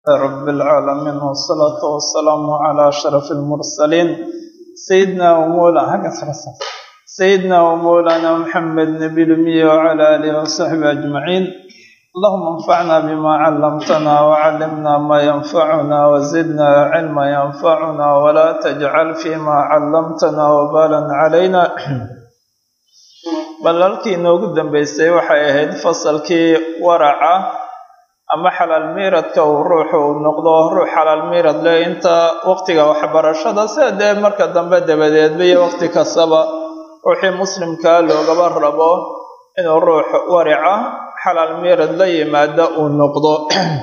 رب العالمين والصلاة والسلام على أشرف المرسلين سيدنا ومولانا سيدنا ومولانا محمد نبي الأمي وعلى آله وصحبه أجمعين اللهم انفعنا بما علمتنا وعلمنا ما ينفعنا وزدنا علما ينفعنا ولا تجعل فيما علمتنا وبالا علينا balalkii inoogu dambeysay waxay ahayd fasalkii waraca ama xalaal miiradka uu ruuxu uu noqdo ruux xalaal miirad leh inta waqtiga waxbarashada sida dee marka dambe dabadeedba iyo waqti kastaba ruuxii muslimkaa loogaba rabo inuu ruux warica xalaal miirad la yimaada uu noqdo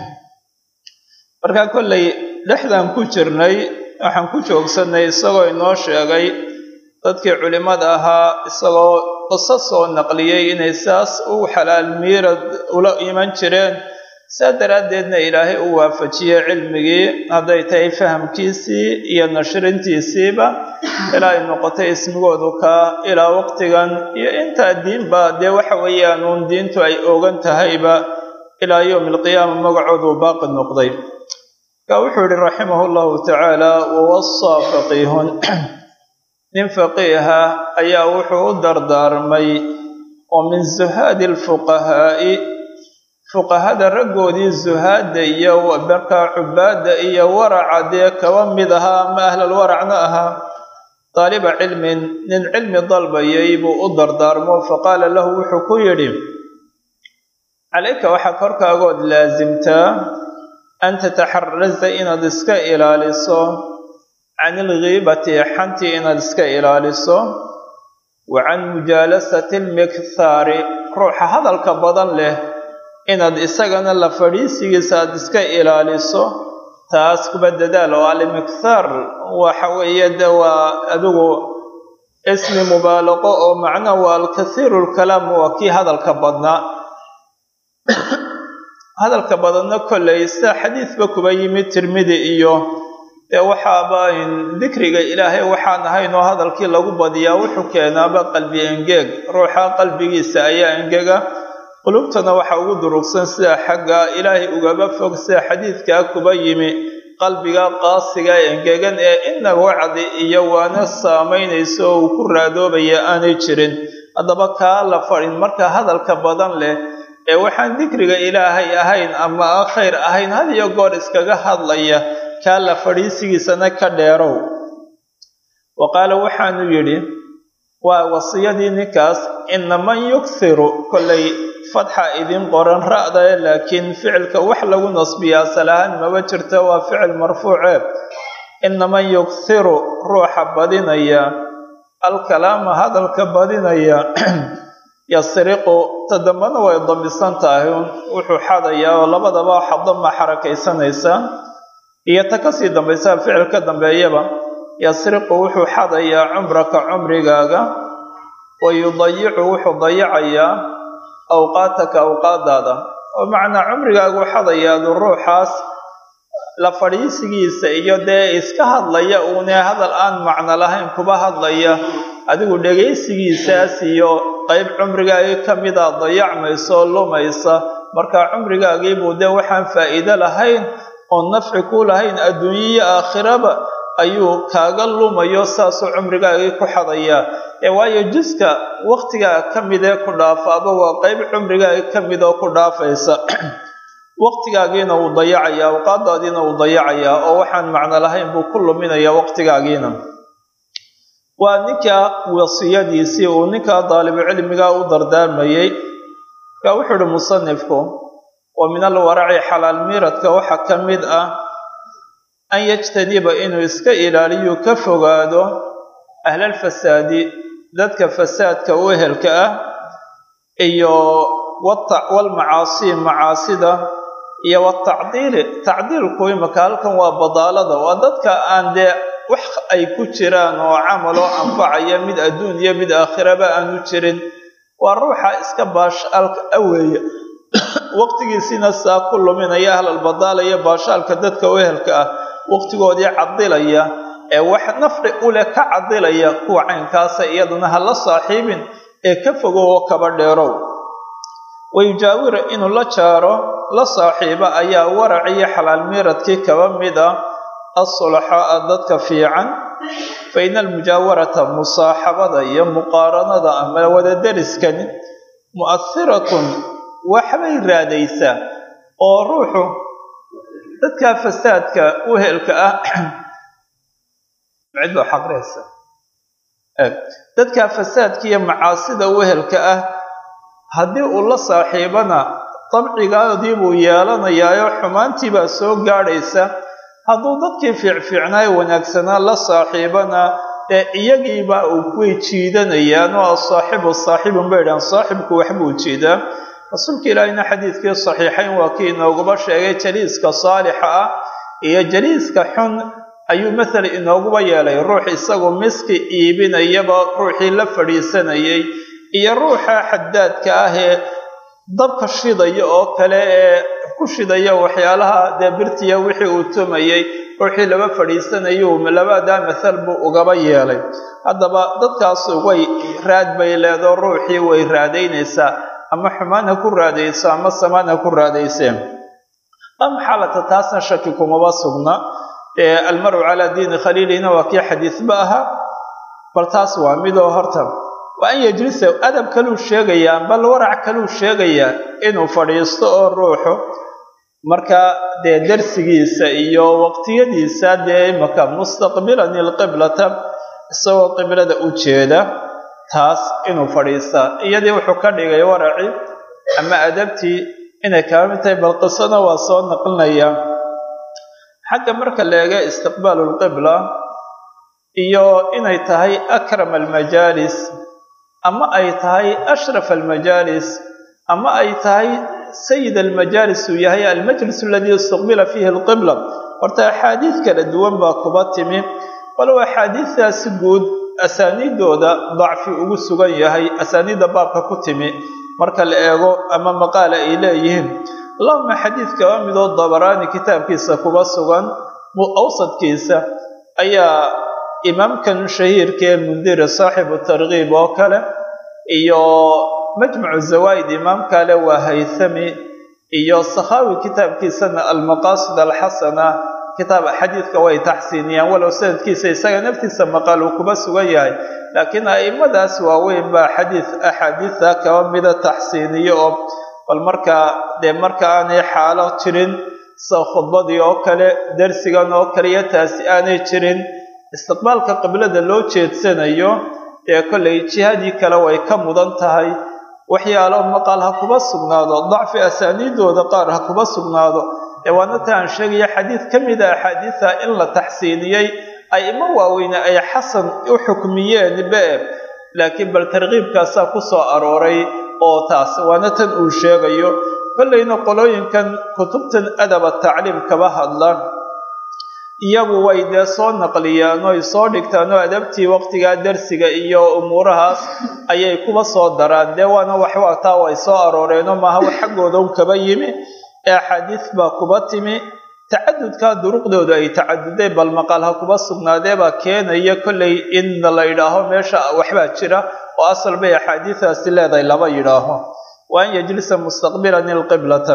marka kollay dhexdan ku jirnay waxaan ku joogsanay isagoo inoo sheegay dadkii culimmada ahaa isagoo qiso soo naqliyey inay saas u xalaal miirad ula iman jireen saa daraaddeedna ilaahay u waafajiyey cilmigii hadday tahay fahamkiisii iyo nashrintiisiiba ilaa ay noqotay ismigoodu kaa ilaa waqtigan iyo intaa diinba dee waxa weeyaan uun diintu ay ogan tahayba ilaa yowmi alqiyaama magacoodu baaqi noqday marka wuxuu yihi raximahu llahu tacaala wawasaa faqiihun nin faqiiha ayaa wuxuu u dardaarmay oo min zuhaadi alfuqahaa'i fuqahada raggoodii zuhaadda iyo markaa cubaadda iyo waraca dee kaba mid ahaa ama ahlal waracna ahaa daaliba cilmin nin cilmi dalbayay buu u dardaarmo faqaala lahu wuxuu ku yidhi calayka waxaa korkaagood laasimtaa an tataxarasa inaad iska ilaaliso can ilgiibati xantii inaad iska ilaaliso wa can mujaalasati almikhaari ruuxa hadalka badan leh inaad isagana la fadhiisigiisa aad iska ilaaliso taas kuba dadaal oo alimikhaar waxa weeye de waa adigu ismi mubaalaqo oo macna waa alkathiiru lkalaam waa kii hadalka badnaa hadalka badanna kollay sida xadiidba kuba yimid tirmidi iyo dee waxaaba dikriga ilaahay waxaan ahayn oo hadalkii lagu badiyaa wuxuu keenaaba qalbi engeeg ruuxa qalbigiisa ayaa engega qulubtana waxa ugu durugsan sida xagga ilaahay ugaba fog sida xadiidkaa kuba yimi qalbiga qaasiga engegan ee ina wacdi iyo waana saamaynayso oo uu ku raadoobaya aanay jirin haddaba kaa la fadhin marka hadalka badan leh ee waxaan dikriga ilaahay ahayn ama khayr ahayn had iyo goor iskaga hadlaya kaa la fadhiisigiisana ka dheerow wa qaala waxaanu yidhi waa wasiyadii ninkaas ina man yukthiru kollay fadxa idin qoran ra'dae laakiin ficilka wax lagu nasbiya asal ahaan maba jirto waa ficil marfuuce ina man yukthiru ruuxa badinaya alkalaama hadalka badinaya yasriqu ta dambana way dambisan tahay wuxuu xadayaa oo labadaba xadama xarakaysanaysa iyo ta kasii dambaysa ficil ka dambeeyaba yasriqu wuxuu xadayaa cumraka cumrigaaga wa yudayicu wuxuu dayacayaa awqaataka awqaadaada oo macnaa cumrigaagu xadayaadu ruuxaas la fadhiisigiisa iyo dee iska hadlaya uune hadal aan macno lahayn kuba hadlaya adigu dhegaysigiisaas iyo qayb cumrigaagii ka mida dayacmayso lumaysa marka cumrigaagiibuu dee waxaan faa'iido lahayn oon nafci ku lahayn adduunyiyo aakhiraba ayuu kaaga lumayo saasuu cumrigaagii ku xadayaa ee waayo jiska waqtigaa ka mid ee ku dhaafaaba waa qayb cumrigaagii ka mid oo ku dhaafaysa waqtigaagiina wuu dayacayaa awqaadaadiina wuu dayacayaa oo waxaan macno lahayn buu ku luminayaa waqtigaagiina waa ninka wasiyadiisii uu ninkaa daalibucilmiga u dardaarmayey marka wuxuu ihi musanifku wa min alwaraci xalaal miiradka waxaa ka mid ah an yajtaniba inuu iska ilaaliyo ka fogaado ahlalfasaadi dadka fasaadka u ehelka ah iyo walmacaasi macaasida iyo watacdiili tacdiilku imaka halkan waa badaalada waa dadka aan dee wax ay ku jiraan oo camaloo anfacaya mid adduun iyo mid aakhiraba aanu jirin waa ruuxa iska baashaalka aweeye waqtigiisiina saa ku luminaya ahlalbadaala iyo baashaalka dadka u ehelka ah waqtigoodii cadilaya ee wax nafci u leh ka cadilaya kuwa caynkaasa iyaduna ha la saaxiibin ee ka fogow oo kaba dheerow wayujaawira inuu la jaaro la saaxiiba ayaa warac iyo xalaal miiradkii kaba mid ah asulaxaa dadka fiican fa ina almujaawarata musaaxabada iyo muqaaranada ama wadadariskani mu'ahiratun waxbay raadaysaa oo ruuxu dadka fasaadka uhelka ah cid baa xaqreysa dadka fasaadka iyo macaasida uhelka ah haddii uu la saaxiibana dabcigaadii buu yeelanayaayo xumaantii baa soo gaadhaysa hadduu dadkii fiicfiicnaayo wanaagsanaa la saaxiibana ee iyagiiba way jiidanayaan oo asaaxibu saaxibun bay dhahan saaxibku waxbuu jiidaa rasuulka ilaahina xadiidkii saxiixayn waa kii inooguba sheegay jaliiska saalixa ah iyo jaliiska xun ayuu mathal inooguba yeelay ruux isagu miski iibinayaba ruuxii la fadhiisanayay iyo ruuxa xadaadka ah ee dabka shidaya oo kale ee ku shidaya waxyaalaha dee birtiya wixii uu tumayay ruuxii laba fadhiisanayu labadaa mathal buu ugaba yeelay haddaba dadkaas way raad bay leedo ruuxii way raadaynaysaa ama xumaan ha ku raadayso ama samaan ha ku raadayseen am xaalata taasna shaki kumaba sugna almaru calaa diini khaliilihina waa kii xadiisba ahaa bal taas waa midoo horta waa an yejlisa adab kaluu sheegayaa bal warac kaluu sheegayaa inuu fadhiisto oo ruuxu markaa dee darsigiisa iyo waqtiyadiisa dee imaka mustaqbilan ilqiblata isagoo qiblada u jeeda taas inuu fadhiistaa iyadii wuxuu ka dhigay waraci ama adabtii inay kaba mid tahay bal qisana waa soo naqlinaya xagga marka la eega istiqbaalu lqibla iyo inay tahay akram almajaalis ama ay tahay ashraf almajaalis ama ay tahay sayid almajaalis uu yahay almajlis aladii istiqbila fiihi alqibla horta axaadiid kala duwan baa kuba timi walow axaadiistaasi guud asaaniidooda dacfi ugu sugan yahay asaaniidda baabka ku timi marka la eego ama maqaala ay leeyihiin allahuma xadiidka waa midoo dabaraani kitaabkiisa kuba sugan awsadkiisa ayaa imaamkan shahiirka ee mundiri saaxibu tarkiib oo kale iyo majmucu zawaa'id imaam kale waa haythami iyo sakhaawi kitaabkiisana almaqaasid alxasana kitaab xadiidka way taxsiiniyaan walow sanadkiisa isaga naftiisa maqaal uu kuba sugan yahay laakiin a'immadaas waaweyn baa xadiid axaadiida kaba mida taxsiiniyo oo bal markaa dee marka aanay xaalo jirin sida khudbadii oo kale darsigan oo kale iyo taasi aanay jirin istiqbaalka qiblada loo jeedsanayo ee kollay jihadii kale way ka mudan tahay waxyaalo maqaal ha kuba sugnaado dacfi asaaniidooda qaar ha kuba sugnaado ee waana ta aan sheegaya xadiid ka mida axaadiida in la taxsiiniyey a'imo waaweyne ay xasan u xukmiyeen be laakiin bal tarkiibkaasaa ku soo arooray oo taas waana tan uu sheegayo kollayna qolooyinkan kutubtan adaba tacliim kaba hadla iyagu way dee soo naqliyaan oy soo dhigtaan oo adabtii waqtigaa darsiga iyo umuurahaas ayay kuba soo daraan dee waana waxwaataa way soo arooreenoo maaha wax xaggooda un kaba yimi ee axaadiis baa kuba timi tacadudkaa duruqdooda ay tacadudeen bal maqaal ha kuba sugnaadee baa keenaya kollay in la yidhaaho meesha waxbaa jira oo asal bay axaadiidaasi leedahay laba yidhaaho wa an yajlisa mustaqbilan ilqiblata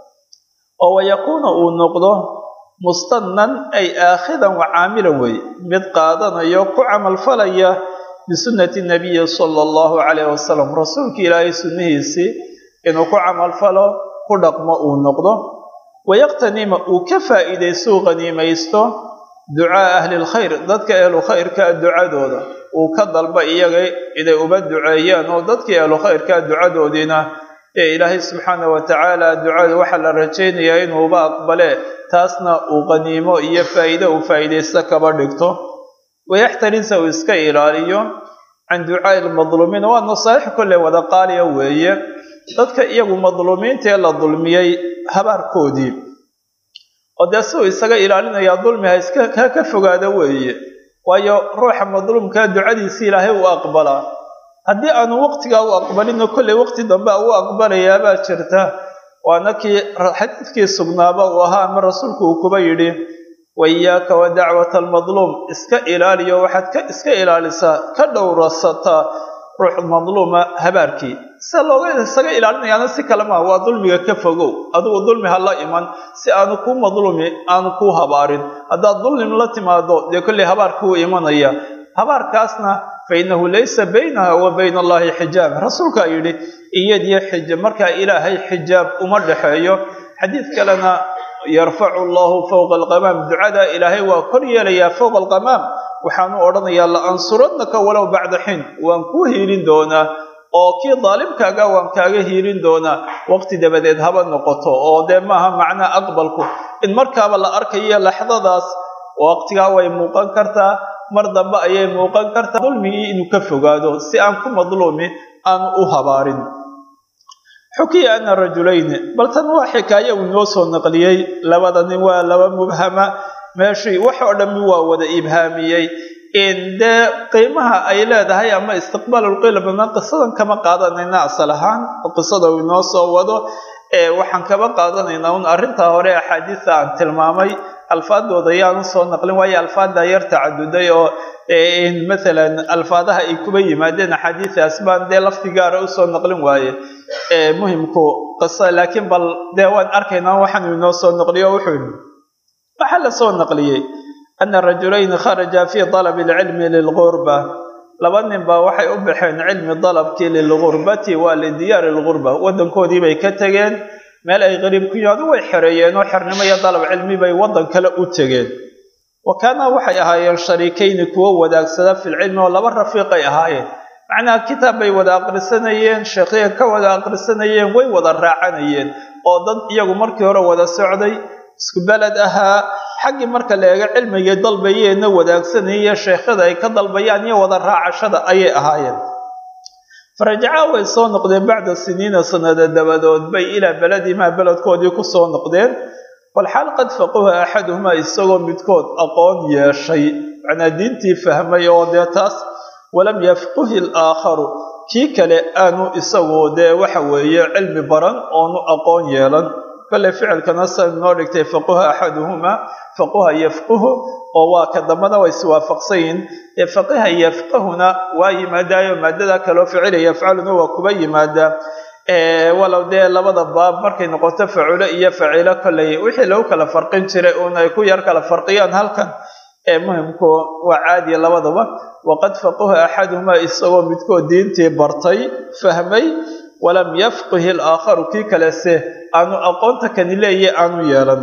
oo wayakuuna uu noqdo mustannan ay aakhidan wa caamilan wey mid qaadanayo ku camalfalaya bisunnati nabiyi sala allahu calayh wasalam rasuulka ilaahay sunnihiisii inuu ku camalfalo ku dhaqmo uu noqdo wayaqtanima uu ka faa'iidaystuu qaniimaysto ducaa ahli lkhayr dadka ehlu khayrkaa ducadooda uu ka dalba iyaga inay uba duceeyaan oo dadkii ehlu khayrkaa ducadoodiina ee ilaahay subxaana wa tacaala ducada waxaa la rajaynayaa inuuba aqbale taasna uu qaniimo iyo faa'iide uu faa'iidaysto kaba dhigto wayaxtarisa uu iska ilaaliyo can ducaa'i lmadluumiin waa nasaaix kolley wada qaaliya weeye dadka iyagu madluumiinta ee la dulmiyey habaarkoodii oo dee si uu isaga ilaalinayaa dulmi ha iska ha ka fogaado weeye waayo ruuxa madluumkaa ducadiisi ilaahay uu aqbalaa haddii aanu waqtigaa u aqbalino kolley waqti dambe a u aqbalayaabaa jirta waana kii xadiidkii sugnaaba uu ahaa ama rasuulku uu kuba yidhi wa iyaaka wa dacwata almadluum iska ilaaliyo waxaad ka iska ilaalisaa ka dhowrasataa ruux madluuma habaarkii sida looga isaga ilaalinayaana si kale maha waa dulmiga ka fogow adigu dulmi ha la iman si aanu kuu madluumi aanu kuu habaarin haddaad dulmi la timaado dee kolley habaarka wuu imanaya habaarkaasna fa innahu laysa baynaha wa bayna allahi xijaab rasuulkaa yidhi iyadiyo xija markaa ilaahay xijaab uma dhexeeyo xadiid kalena yarfacu allahu fowqa alqamaam ducada ilaahay waa kor yeelayaa fowqa alqamaam waxaanu odhanayaa la ansurannaka walow bacda xin waan kuu hiilin doonaa oo kii daalimkaaga waan kaaga hiilin doonaa waqti dabadeed haba noqoto oo dee maaha macnaa aqbalku in markaaba la arkayo laxdadaas waqtigaa way muuqan kartaa mar dambe ayay muuqan kartaa dulmigii inuu ka fogaado si aan ku madluumi aanu u habaarin xukiya ana rajulayni bal tan waa xikaaye uu inoo soo naqliyey labada nin waa laba mubhama meeshii wax oo dhammi waa wada ibhaamiyey dee qiimaha ay leedahay ama istiqbaalulqilbna qisadan kama qaadanayna asal ahaan qisada uu inoo soo wado waxaan kaba qaadanaynaa un arrintaa hore axaadiista aan tilmaamay alfaadooda ayaan usoo naqlin waayo alfaaddaa yar tacaduday oo mathalan alfaadaha ay kuba yimaadeen axaadiidaas baan dee lafti gaara usoo naqlin waaye muhimku qisa laakiin bal dee waan arkaynaa waxaan inoo soo naqliyo wuxuu yidhi waxaa la soo naqliyey ana rajulayni kharaja fii dalabi alcilmi lilgurba laba nin baa waxay u baxeen cilmi dalabkii lilgurbati waa lidiyaari lgurba waddankoodii bay ka tegeen meel ay qariib ku yimaado way xereeyeen oo xernimo iyo dalab cilmi bay waddan kale u tegeen wa kaana waxay ahaayeen shariikayni kuwo wadaagsada filcilmi oo laba rafiiqay ahaayeen macnaha kitaab bay wada aqrisanayeen sheekhiya ka wada aqrisanayeen way wada raacanayeen oo dad iyagu markii hore wada socday isku beled ahaa xaggii marka la eego cilmigay dalbayeenna wadaagsanayaiyo sheekhada ay ka dalbayaan iyo wada raacashada ayay ahaayeen farajacaa way soo noqdeen bacda siniina sanada dabadood bay ilaa beledimaa beledkoodii ku soo noqdeen walxaal qad faquha axaduhumaa isagoo midkood aqoon yeeshay macnaa diintii fahmay oo dee taas walam yafquhi alaakharu kii kale aanu isagu dee waxa weeye cilmi baran oonu aqoon yeelan kale ficilkana sa noo dhigtay faquha axaduhumaa faquha yafquhu oo waa ka dambana way iswaafaqsan yihin ee faqiha yafqahuna waa yimaadaayo maadada kaloo ficila yafcaluna waa kuba yimaadaa walow dee labada baab markay noqoto faculo iyo facilo kolley wixii lagu kala farqin jiray uun ay ku yar kala farqiyaan halkan ee muhimku waa caadiya labadaba waqad faquha axaduhumaa isagoo midkood diintii bartay fahmay walam yafqihi alaakharu kii kalese aanu aqoonta kani leeya aanu yeelan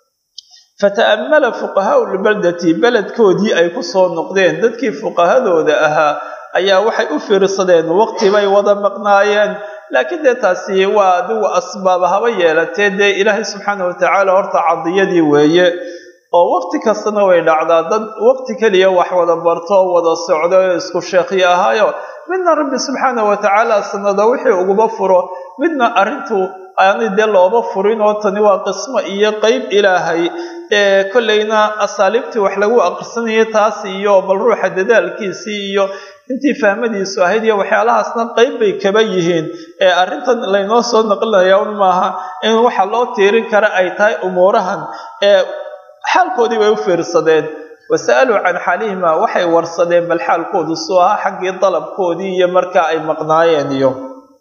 fata'ammala fuqahaau lbaldati beledkoodii ay ku soo noqdeen dadkii fuqahadooda ahaa ayaa waxay u fiirsadeen waqti bay wada maqnaayeen laakiin dee taasi waa adigu asbaaba haba yeelatee dee ilaahay subxaana watacaala horta cadiyadii weeye oo waqti kastana way dhacdaa dad waqti keliya wax wada barto wada socdo oo isku sheekhi ahaayo midna rabbi subxaana watacaala sanada wixii uguba furo midna arrintu aanay dee looba furin oo tani waa qismo iyo qeyb ilaahay ee kollayna asaaliibtii wax lagu aqrisanayay taas iyo bal ruuxa dadaalkiisii iyo intii fahmadiisu ahayd iyo waxyaalahaasna qeyb bay kaba yihiin ee arrintan laynoo soo naqlinaya un maaha in waxa loo tiirin kara ay tahay umuurahan ee xaalkoodii bay u fiirsadeen wasa'aluu can xaalihima waxay warsadeen bal xaalkoodu suu ahaa xaggii dalabkoodii iyo markaa ay maqnaayeen iyo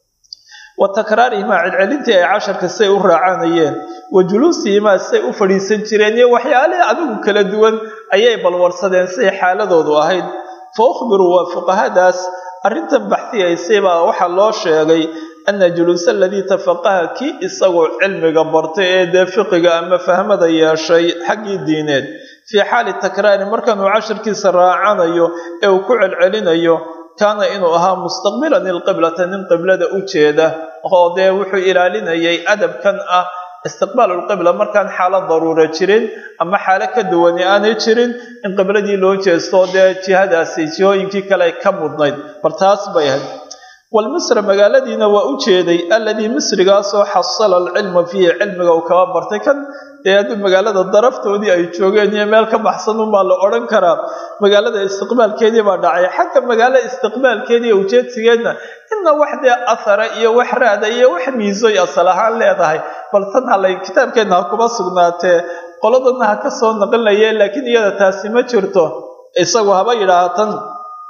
wa takraarihimaa celcelintii ay casharka say u raacanayeen wa juluusihimaa say u fadhiisan jireen iyo waxyaalihii adigu kala duwan ayay balwarsadeen siday xaaladoodu ahayd fa ukhbiruu waa fuqahadaas arrintan baxdiyaysay baa waxaa loo sheegay ana juluusa aladii tafaqaha kii isagoo cilmiga bartay ee dee fiqiga ama fahmada yeeshay xaggii diineed fii xaali takraari markanuu casharkiisa raacanayo ee uu ku celcelinayo kaana inuu ahaa mustaqbilan ilqiblata nin qiblada u jeeda oo dee wuxuu ilaalinayay adabkan ah istiqbaal lqibla markaan xaalad daruura jirin ama xaalo ka duwani aanay jirin in qibladii loo jeesto dee jihadaasi jihooyinkii kale ay ka mudnayd bal taas bay ahayd walmisra magaaladiina waa u jeeday alladii misrigaasoo xasala alcilma fiihi cilmiga uu kaba bartay kan dee haddii magaalada daraftoodii ay joogeen iyo meel ka baxsan unbaa la odhan karaa magaalada istiqbaalkeedii baa dhacay xagga magaalo istiqbaalkeedii iyo ujeedsigeedna inna wax dee athara iyo wax raada iyo wax miisoy asal ahaan leedahay bal tan halay kitaabkeenna ha kuma sugnaatee qoladana ha ka soo naqlinayeen laakiin iyada taasi ma jirto isagu haba yidhaaha tan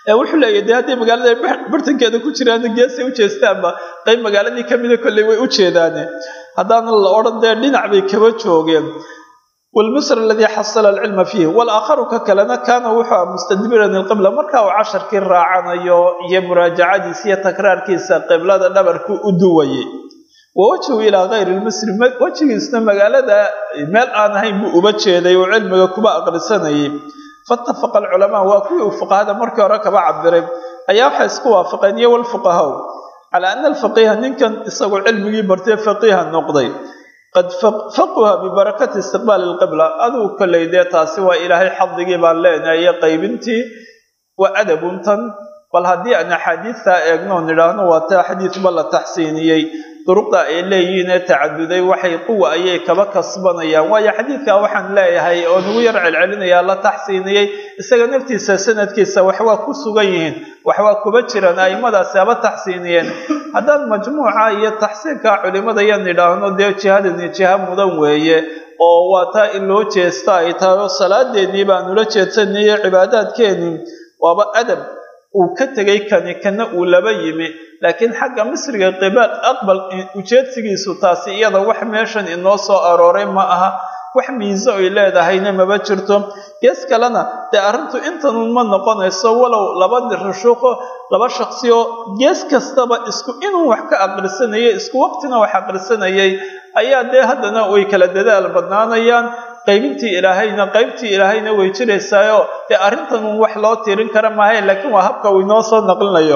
wuxuu leeyahy dee hadday magaalada bartankeeda ku jiraan geesay u jeestaanba qayb magaaladii kamida kolley way u jeedaane haddaana la odhan dee dhinac bay kaba joogeen wlmisr aladii xasala alcilma fiih walaakharu ka kalena kaana wuxuu ah mustadbiran ilqibla marka uu casharkii raacanayo iyo muraajacadiisa iyo takraarkiisa qiblada dhabarku u duwayay wa wajhu ilaa kayri lmisri wejigiisna magaalada meel aan ahayn buu uba jeeday oo cilmiga kuba aqrisanayay faitafaqa alculamaa waa kuwii uu fuqahada markii hore kaba cabiray ayaa waxay isku waafaqeen iyo walfuqahaw calaa ana alfaqiiha ninkan isagoo cilmigii bartee faqiiha noqday qad faquha bibarakati istiqbaali lqibla aduu kolley dee taasi waa ilaahay xadigii baan leenahay qaybintii waa adabuntan bal haddii aan axaadiidtaa eegno nidhaahno waa taa xadiidba la taxsiiniyey duruqda ay leeyihiin ee tacaduday waxay quwa ayay kaba kasbanayaan waayo xadiidkaa waxaan leeyahay oo nagu yar celcelinayaa la taxsiiniyey isaga naftiisa sanadkiisa waxwaa ku sugan yihiin waxwaa kuba jiraan aimadaasi haba taxsiiniyeen haddaan majmuuca iyo taxsiinka culimada yan nidhaahno dee jihadani jiha mudan weeye oo waa taa in loo jeesta ay tahay oo salaadeennii baanula jeedsanayay cibaadaadkeenii waaba adab uu ka tegay kani kana uu laba yimi laakiin xagga misriga qibaal aqbal ujeedsigiisu taasi iyada wax meeshan inoo soo arooray ma aha wax miiso ay leedahayna maba jirto gees kalena dee arrintu intanun ma noqonayso walow laba rushuuqo laba shaksioo gees kastaba isku inuu wax ka aqrisanayay isku waqtina wax aqrisanayay ayaa dee haddana way kala dadaal badnaanayaan qaybintii ilaahayna qaybtii ilaahayna way jiraysaayo dee arrintanun wax loo tirin kara maahay laakiin waa habka uu inoo soo naqlinayo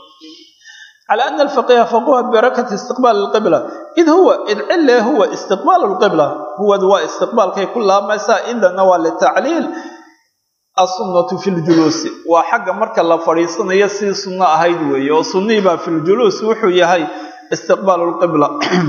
calى ana alfaqiha faquha bibarakati istiqbaal lqibla id huwa id cile huwa istiqbaal lqibla huwad waa istiqbaalkay ku laamaysaa idana waa litacliil asunatu fi ljuluusi waa xagga marka la fadhiisanayo sidii sunno ahayd weeye oo sunnihii baa fi ljuluus wuxuu yahay istiqbaalu lqibla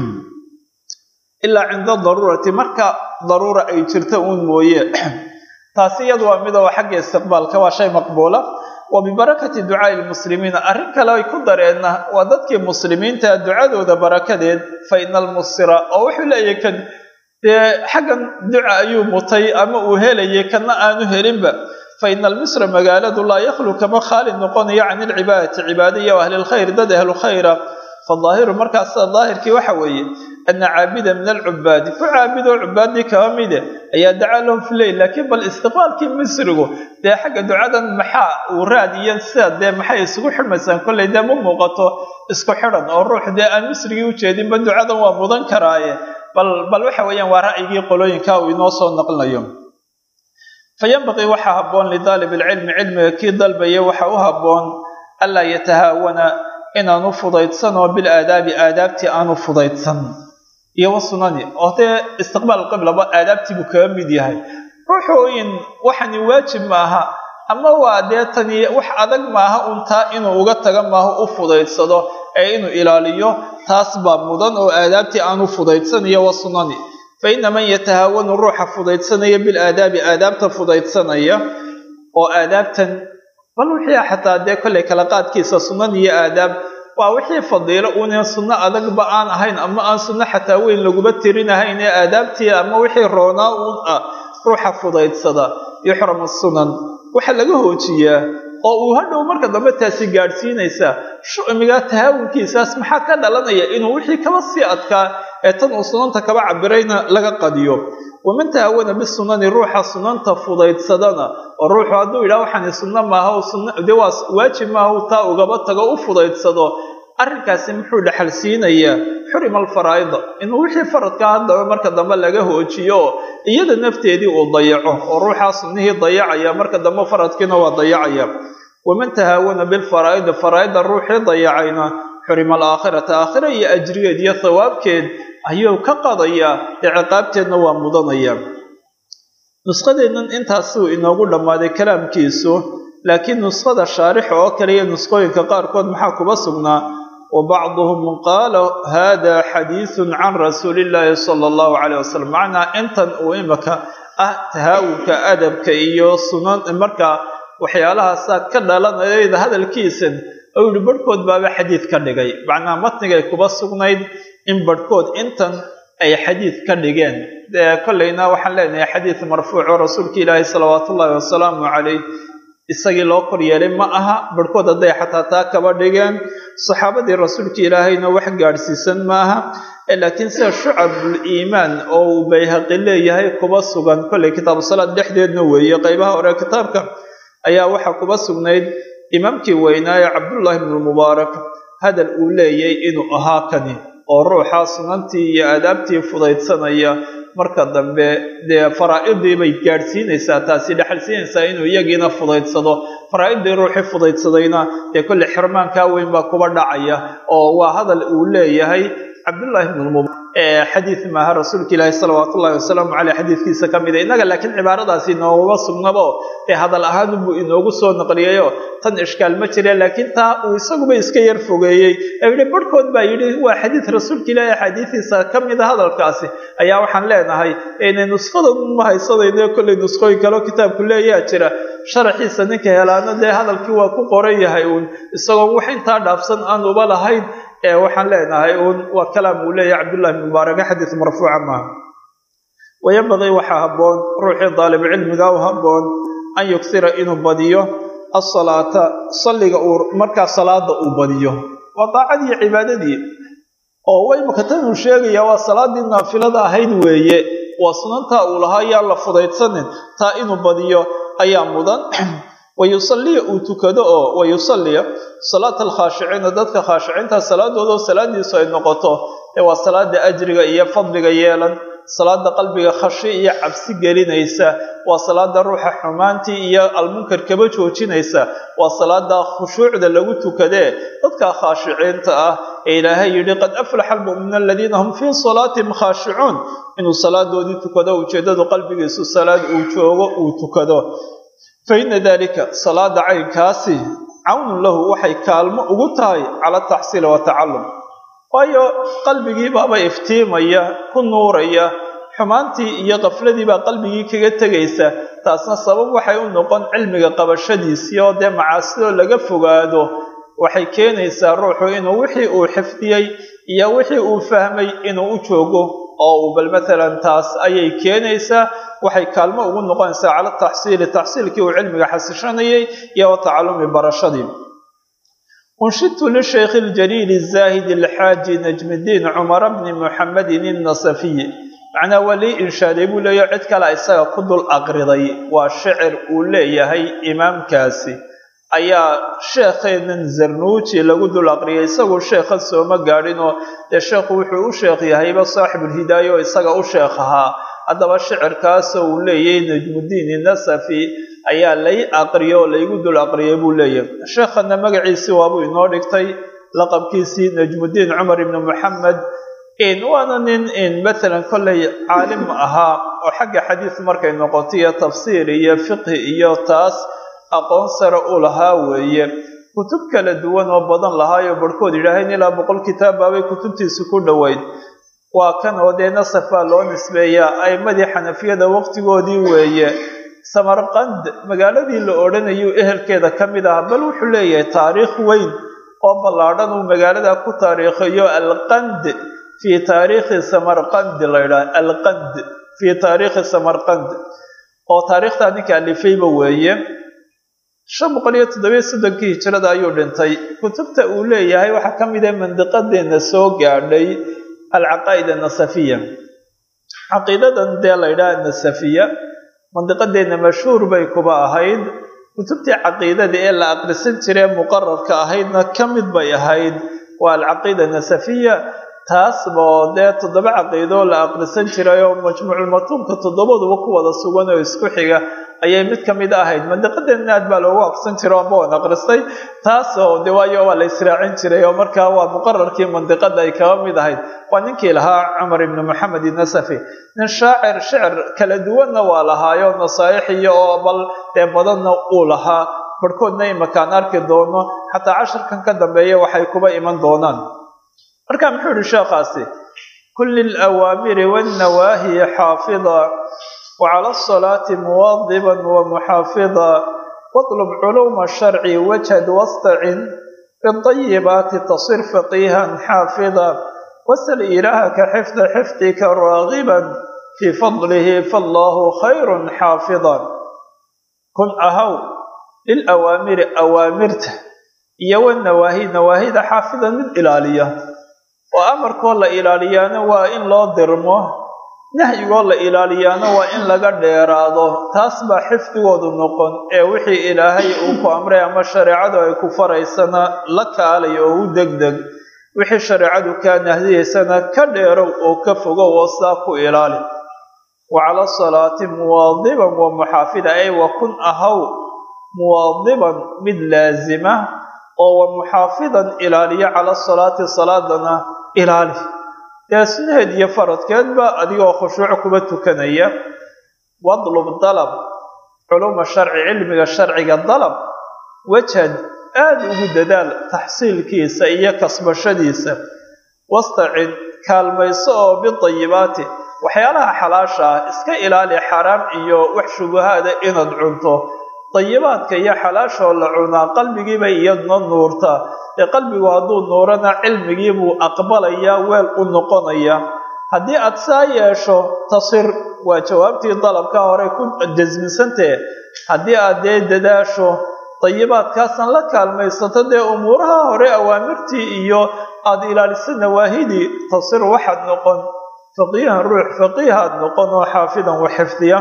ilaa cinda daruurati marka daruura ay jirta uun mooye taasi iyadu waa mid oo xagga istiqbaalka waa shay maqbuula wa bibarakati ducaai lmuslimiina arrin kale ay ku dareenna waa dadkii muslimiinta ducadooda barakadeed fa ina almusira oo wuxuu leeyahy kan dee xaggan duca ayuu mutay ama uu helayay kana aanu helinba fa ina almisra magaaladu laa yakhlu kama khaali noqonayo can ilcibaadati cibaada iyo ahlilkhayr dad ahlu khayra fadaahiru markaasa daahirkii waxa weeye ana caabida min alcubaadi ku caabidoo cubaadii kaba mide ayaa dacaa lahum fi leyl laakiin bal istiqbaalkii misrigu dee xagga ducadan maxaa uu raadiyan sida dee maxay isugu xidhmaysaan kolley dee ma muuqato isku xidhan oo ruux dee aan misrigii ujeedinba ducadan waa mudan karaaye bal bal waxa weeyaan waa ra'yigii qolooyinka uu inoo soo naqlinayo fa yanbaqii waxaa habboon lidaalib ilcilmi cilmiga kii dalbaya waxa u habboon anlaa yatahaawana inaanu fudaydsan oo bil aadaabi aadaabtii aanu fudaydsan iyo wasunani oo dee istiqbaal qiblaba aadaabtii buu kaga mid yahay ruuxooyin waxani waajib maaha ama waa dee tani wax adag maaha un taa inuu uga taga maaho u fudaydsado ee inuu ilaaliyo taas baa mudan oo aadaabtii aanu fudaydsan iyo wasunani fa ina man yatahaawanu ruuxa fudaydsanaya bilaadaabi aadaabta fudaydsanaya oo aadaabtan bal wixii xataa dee kollay kala qaadkiisa sunan iyo aadaab waa wixii fadiilo uuna sunno adagba aan ahayn ama aan sunno xataa weyn laguba tirinahayn ee aadaabtii ama wixii roonaa uun ah ruuxa fudaydsada yuxramu sunan waxaa laga hoojiyaa oo uu hadhow marka dambe taasi gaadhsiinaysaa shucmiga tahaawunkiisaas maxaa ka dhalanaya inuu wixii kaba sii adkaa ee tan uu sunanta kaba cabirayna laga qadiyo waman tahaawana bisunani ruuxa sunanta fudaydsadana oo ruuxu hadduu yidhaha waxaani sunno maaha dee waa waajib maaha taa ugaba tago u fudaydsado arrinkaasi muxuu dhexal siinayaa xurima alfaraa'ida inuu wixii faradka haddaba marka dambe laga hoojiyo oo iyada nafteedii uu dayaco oo ruuxaa sunnihii dayacaya marka dambe faradkiina waa dayacaya waman tahaawana bilfaraa'idi faraa'ida ruuxii dayacayna xurima alaakhirata aakhira iyo ajrigeed iyo thawaabkeed ayuu ka qadayaa ee ciqaabteedna waa mudanaya nusqadeennan intaasuu inoogu dhammaaday kalaamkiisu laakiin nusqada shaarixa oo kale iyo nusqooyinka qaarkood maxaa kuba sugnaa wa bacduhum qaala hada xadiisun can rasuuli illaahi sala allahu caleyh wasalam macnaa intan uu imaka ah tahaawunka adabka iyo sunan markaa waxyaalahaasa ka dhalanayda hadalkiisan ou yihi barhkood baaba xadiid ka dhigay macnaa matnigay kuba sugnayd in barhkood intan ay xadiid ka dhigeen dee kollayna waxaan leenahay xadiid marfuuc oo rasuulka ilaahi salawaatu ullaahi wasalaamu calayh isagii loo kor yeelay ma aha barhkood hadday xataa taa kaba dhigeen saxaabadii rasuulka ilaahayna wax gaadhsiisan maaha laakiin sida shucabul iimaan oo uu bayhaqi leeyahay kuba sugan kollay kitaabu salaad dhexdeedna weeye qeybaha hore kitaabka ayaa waxaa kuba sugnayd imaamkii weynaaye cabdullaahi ibnulmubaarak hadal uu leeyay inuu ahaa kani oo ruuxa sunantii iyo aadaabtii fudaydsanaya marka dambe dee faraa-idii bay gaadhsiinaysaa taasi dhexalsiinaysaa inuu iyagiina fudaydsado faraa-idii ruuxii fudaydsadayna dee kolley xirmaankaa weyn baa kuba dhacaya oo waa hadal uu leeyahay cabdullaahi ibnulmubaarak xadiid maaha rasuulka ilaahi salawaatu ullahi wasalaamu caleyh xadiidkiisa ka mida innaga laakiin cibaaradaasi inooguma sugnabo ee hadal ahaanunbuu inoogu soo naqliyayo tan ishkaal ma jire laakiin taa uu isaguba iska yar fogeeyey ee yihi barhkood baa yidhi waa xadiid rasuulka ilaahi axaadiidiisa ka mida hadalkaasi ayaa waxaan leenahay inay nuskhada ma haysanayno kollay nuskhooyin kaleo kitaabku leeyaa jira sharaxiisa ninka helaana dee hadalkii waa ku qoran yahay uun isagoo wax intaa dhaafsan aan uba lahayn ee waxaan leenahay uun waa kalaam uu leeyahay cabdullahi ibn mubaaraka xadiis marfuuca maaha wayambaqii waxaa habboon ruuxii daalibcilmiga u habboon an yugsira inuu badiyo asalaata salliga uu markaa salaada uu badiyo waa daacadii cibaadadii oo waymaka tan uu sheegaya waa salaadii naafilada ahayd weeye waa sunantaa uu lahaa yaan la fudaydsanin taa inuu badiyo ayaa mudan wayusalliya uu tukado oo wayusalliya salaata alkhaashiciina dadka khaashiciinta salaadooda salaadiisu ay noqoto ee waa salaada ajriga iyo fadliga yeelan salaada qalbiga khashi iyo cabsi gelinaysa waa salaada ruuxa xumaantii iyo almunkar kaba joojinaysa waa salaada khushuucda lagu tukadee dadka khaashiciinta ah ee ilaahay yidhi qad aflaxa almu'minuuna aladiina hum fii salaatihim khaashicuun inuu salaadoodii tukado ujeeddadu qalbigiisu salaad uu joogo uu tukado fa ina dalika salaada caynkaasi cawnun lahu waxay kaalmo ugu tahay cala ataxsiili watacallum waayo qalbigii baaba iftiimaya ku nuuraya xumaantii iyo kafladii baa qalbigii kaga tegaysa taasna sabab waxay u noqon cilmiga qabashadiisii oo dee macaasidoo laga fogaado waxay keenaysaa ruuxu inuu wixii uu xifdiyey iyo wixii uu fahmay inuu u joogo oo uu bal matalan taas ayay keenaysaa waxay kaalmo ugu noqonaysaa cala taxsiili taxsiilkii uu cilmiga xasishanayay iyo wa tacalumi barashadii unshidtu lishaykhi ljaliili zaahidi alxaaji najmidiin cumara bni muxamedin innasafiyi macnaa waa lii inshaaday buu leeyahy cid kale isaga ku dul aqriday waa shicir uu leeyahay imaamkaasi ayaa sheekheenan zarnuuji lagu dul aqriyay isagu sheekha sooma gaadhinoo dee sheekhu wuxuu u sheekh yahayba saaxibulhidaaya oo isaga u sheekh ahaa haddaba shicirkaasoo uu leeyahay najmudiin inasafi ayaa lay aqriyo oo laygu dul aqriyay buu leeyahay sheekhana magaciisii waabuu inoo dhigtay laqabkiisii najmudiin cumar ibni moxamed waana nin matalan kollay caalim ahaa oo xagga xadiis markay noqoto iyo tafsiir iyo fiqhi iyo taas aqoon sare u lahaa weeye kutub kala duwan oo badan lahaayo barhkood yidhaaheen ilaa boqol kitaab baabay kutubtiisu ku dhoweyd waa kan oo dee nasaf baa loo nisbeeyaa a'imadii xanafiyada waqtigoodii weeye samarqand magaaladii la odhanayuu ehelkeeda ka mid ah bal wuxuu leeyahay taariikh weyn oo ballaadhan uu magaalada ku taariikhayo alqand fii taariikhi samarqandi la ydhaha alqand fii taariikhi samarqand oo taariikhtaa ninka alifayba weeye shan boqol iyo toddobiyo soddonkii hijirada ayuu dhintay kutubta uu leeyahay waxaa ka mid ah mandiqadeenna soo gaadhay alcaqaa'id annasafiya caqiidadan dee la ydhaha annasafiya mandiqadeenna mashhuur bay kuba ahayd kutubtii caqiidada ee la aqrisan jiree muqararka ahaydna ka mid bay ahayd waa alcaqiida nasafiya taasboo dee toddoba caqiidoo la aqrisan jiray oo majmuuculmatuunka toddobaduba ku wada sugan oo isku xiga ayay mid ka mid ahayd mandiqadeenna aad baa loogu aqrisan jiray oo boon aqristay taasoo de waayo waa la israacin jiray oo markaa waa muqararkii mandiqada ay kaba mid ahayd waa ninkii lahaa cumar ibni moxamed inasafi nin shaacir shicir kala duwanna waa lahaayo nasaa'ixiyo oo bal dee badanna uu lahaa barhkoodna imakaan arki doono xataa casharkan ka dambeeya waxay kuba iman doonaan marka muxuu yihi sheekhaasi kulli alawaamiri wannawaahi xaafida wacala asalaati muwadiban wamuxaafida watlub culuuma sharci wajhad wastacin bidayibaati tasir faqiihan xaafida wasal ilaahaka xifda xifdika raagiban fii fadlihi faallahu khayrun xaafida kun ahaw lilawaamiri awaamirta iyo wanawaahi nawaahida xaafidan mid ilaaliya oo amarkoo la ilaaliyaana waa in loo dirmo nahyigoo la ilaaliyaana waa in laga dheeraado taas baa xifdigoodu noqon ee wixii ilaahay uu ku amray ama shareecadu ay ku faraysana la kaalay oo u degdeg wixii shareecadu kaa nahdiyaysana ka dheerow oo ka fogow oo saa ku ilaali wa cala salaati muwaadiban wa muxaafida ay wa kun ahaw muwaadiban mid laasima oo wa muxaafidan ilaaliya cala salaati salaadana ilaali dee sunaheed iyo faradkeedba adigoo khushuuc kuba tukanaya wadlub dalab culuma sharci cilmiga sharciga dalab wajhan aada ugu dadaal taxsiilkiisa iyo kasbashadiisa wastacin kaalmayso oo bidayibaati waxyaalaha xalaasha ah iska ilaali xaraam iyo wax shubahaada inaad cunto dayibaadka iyo xalaashoo la cunaa qalbigiibay iyadna nuurtaa ee qalbigu hadduu nuurana cilmigii buu aqbalayaa weel u noqonaya haddii aad saa yeesho tasir waa jawaabtii dalabka hore ku jasmisantahe haddii aad dee dadaasho dayibaadkaasan la kaalmaysato dee umuuraha hore awaamirtii iyo aada ilaaliso nawaahidii tasir waxaad noqon faqiihan ruux faqiihaad noqon oo xaafidan wa xifdiya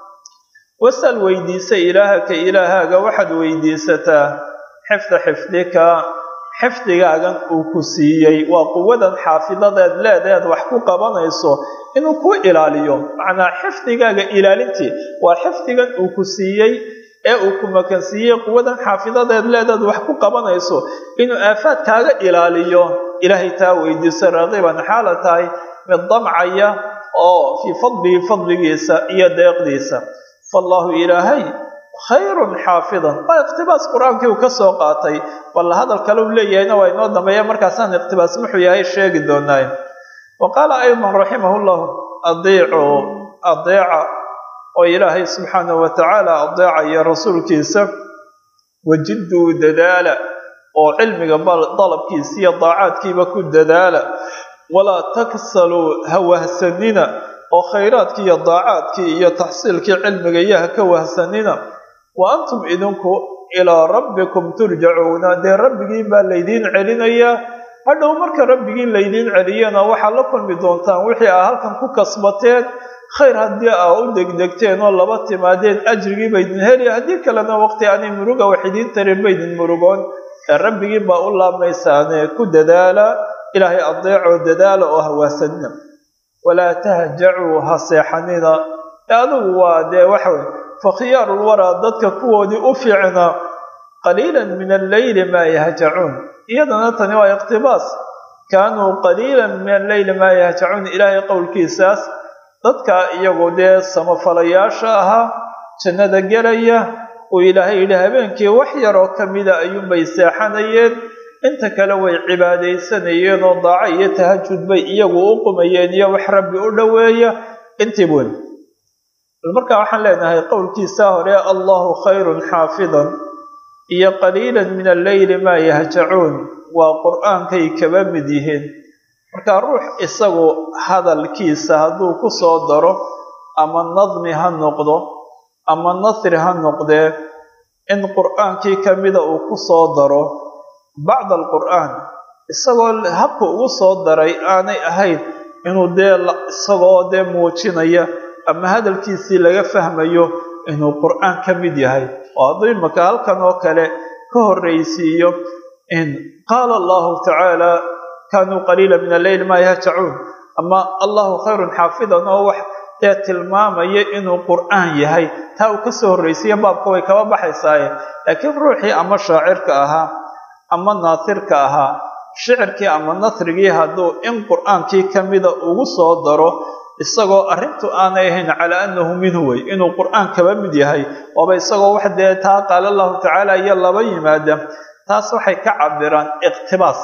wasal weydiisa ilaahaka ilaahaaga waxaad weydiisataa xifda xifdika xifdigaagan uu ku siiyey waa quwadan xaafidadeed leedeed wax ku qabanayso inuu ku ilaaliyo macnaa xifdigaaga ilaalintii waa xifdigan uu ku siiyey ee uu ku makansiiyey quwadan xaafidadeed leedeed wax ku qabanayso inuu aafaad kaaga ilaaliyo ilaahay taa weydiiso raqiban xaala tahay mid damcaya oo fii fadlihi fadligiisa iyo deeqdiisa fallaahu ilaahay khayrun xaafidan waa iqtibaas qur-aankii uu ka soo qaatay bal hadal kale uu leeyahayna waa inoo dambeeya markaasaan iqtibaas muxuu yahay sheegi doonaaye wa qaala aydan raximahu llahu adiicu adeeca oo ilaahay subxaanahu wa tacaala adeecaya rasuulkiisa wajidduu dadaala oo cilmiga dalabkiisa iyo daacaadkiiba ku dadaala walaa taksaluu ha wahsanina oo khayraadkii iyo daacaadkii iyo taxsiilkii cilmiga iyo ha ka wahsanina wa antum idinku ilaa rabbikum turjacuuna dee rabbigiin baa laydiin celinayaa hadhow marka rabbigiin laydiin celiyana waxaad la kulmi doontaan wixii aa halkan ku kasbateen khayr haddii aa u degdegteen oo laba timaadeen ajrigii baydin heli haddii kalena waqti aanay muruga wax idiin tarin baydin murugoon ee rabbigiin baa u laabmaysaane ku dadaala ilaahay adeecoo dadaala oo hawaasanina walaa tahjacuu ha seexanina adigu waa dee waxawey fakhiyaarulwaraa dadka kuwoodii u fiicnaa qaliilan min alleyli maa yahjacuun iyadana tani waa iqtibaas kaanuu qaliilan min alleyli maa yahjacuun ilaahay qowlkiisaas dadka iyagu dee samafalayaasha ahaa jannada gelaya uu ilaahay yidhi habeenkii wax yaroo ka mida ayuunbay seexanayeen inta kale way cibaadaysanayeen oo daaco iyo tahajud bay iyagu u qumayeen iyo wax rabbi u dhoweeya intii weyn bal markaa waxaan leenahay qowlkiisa hore allahu khayrun xaafidan iyo qaliilan min alleyli maa yahjacuun waa qur-aankay kaba mid yihiin markaa ruux isagu hadalkiisa hadduu ku soo daro ama nadmi ha noqdo ama nasri ha noqdee in qur-aankii ka mida uu ku soo daro bacd alqur'aan isagoo habka ugu soo daray aanay ahayn inuu dee isagoo dee muujinaya ama hadalkiisii laga fahmayo inuu qur'aan ka mid yahay oo hadduu imaka halkan oo kale ka horraysiiyo in qaala allahu tacaala kaanuu qaliila min alleyl maa yahjacuun ama allahu khayrun xaafidan oo wax dee tilmaamaya inuu qur'aan yahay taa uu kasoo horraysiiya baabka way kaba baxaysaaye laakiin ruuxii ama shaacirka ahaa ama naasirka ahaa shicirkii ama nasrigii hadduu in qur'aankii ka mida ugu soo daro isagoo arrintu aanay ahayn calaa annahu minhu wey inuu qur'aan kaba mid yahay waaba isagoo wax dee taa qaala allahu tacaala iyo laba yimaada taas waxay ka cabiraan iqtibaas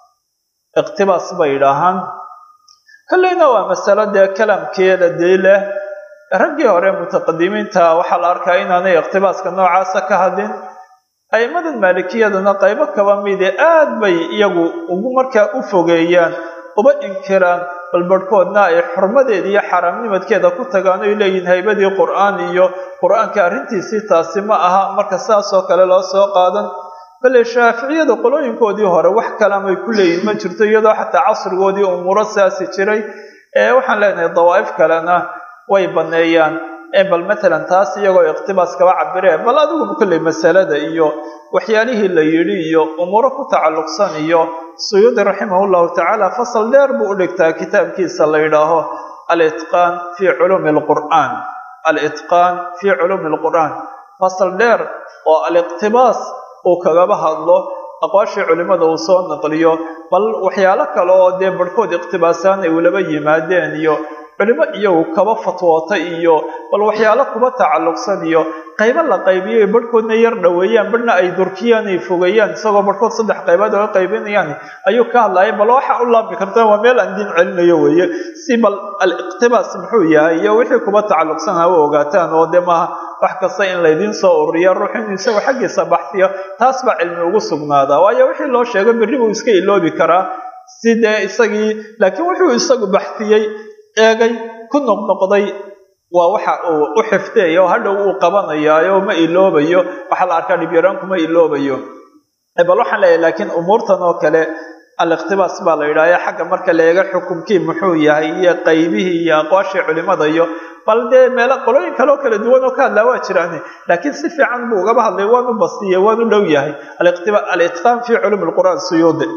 iqtibaas bay idhaahaan kolleyna waa masalo dee kalamkeeda dee leh raggii hore mutaqadimiinta waxaa la arkaa inaanay iqtibaaska noocaasa ka hadlin a'immadan maalikiyadana qaybo kaba mide aad bay iyagu ugu markaa u fogeeyaan uba inkiraan bal barhkoodna ay xurmadeeda iyo xaaraamnimadkeeda ku tagaan oy leeyihin haybadii qur-aan iyo qur-aanka arrintiisii taasi ma aha marka saas oo kale loo soo qaadan kale shaaficiyada qolooyinkoodii hore wax kalamay ku leeyihin ma jirto iyadoo xataa casrigoodii umuuro saasi jiray ee waxaan leenahay dawaa'if kalena way baneeyaan bal matalan taas iyagoo iqtibaas kaba cabireen bal adigu kolley masalada iyo waxyaalihii la yidhi iyo umuuro ku tacalluqsan iyo suyuudi raximahullahu tacaala fasal dheer buu u dhigtaa kitaabkiisa la yidhaaho alitqaan fii culuumi alqur'aan alitqaan fii culuumi alqur'aan fasal dheer oo aliqtibaas uu kagaba hadlo aqwaashii culimmada uu soo naqliyo bal waxyaalo kale oo dee barhkood iqtibaasaan ay ulaba yimaadeen iyo culimo iyagu kaba fatwoota iyo bal waxyaalo kuba tacalluqsan iyo qaybo la qaybiyo barhkoodna yar dhoweeyaan barhna ay durkiyaan ay fogeeyaan isagoo barhkood saddex qaybood oga qaybinayaan ayuu ka hadlaya bal waxa u laabmi karta waa meel aan diin celinayo weeye si bal aliqtibaas muxuu yahay iyo wixii kuba tacalluqsan ha u ogaataan oo dee maaha wax kasta in laydiin soo ururiya ruux inuu isagu xaggiisa baxsiyo taas baa cilmi ugu sugnaadaa waayo wixii loo sheego berri buu iska iloobi karaa si dee isagii laakiin wuxuu isagu baxsiyey eegay ku noqnoqday waa waxa uu u xifdeeya oo hadhow uu qabanayaayo ma iloobayo waxaa la arkaa dhibyaraan kuma iloobayo bal waxaan leeyahay laakiin umuurtan oo kale aliqtibaas baa la yidhahya xagga marka la eega xukumkii muxuu yahay iyo qaybihii iyo aqwaashii culimada iyo bal dee meelo qolooyin kaleo kala duwan oo ka hadlaa waa jiraan laakiin si fiican buu ugaba hadlay waanu bastiyey waanu dhow yahay alitqaan fi culum lqur'aan suyuudi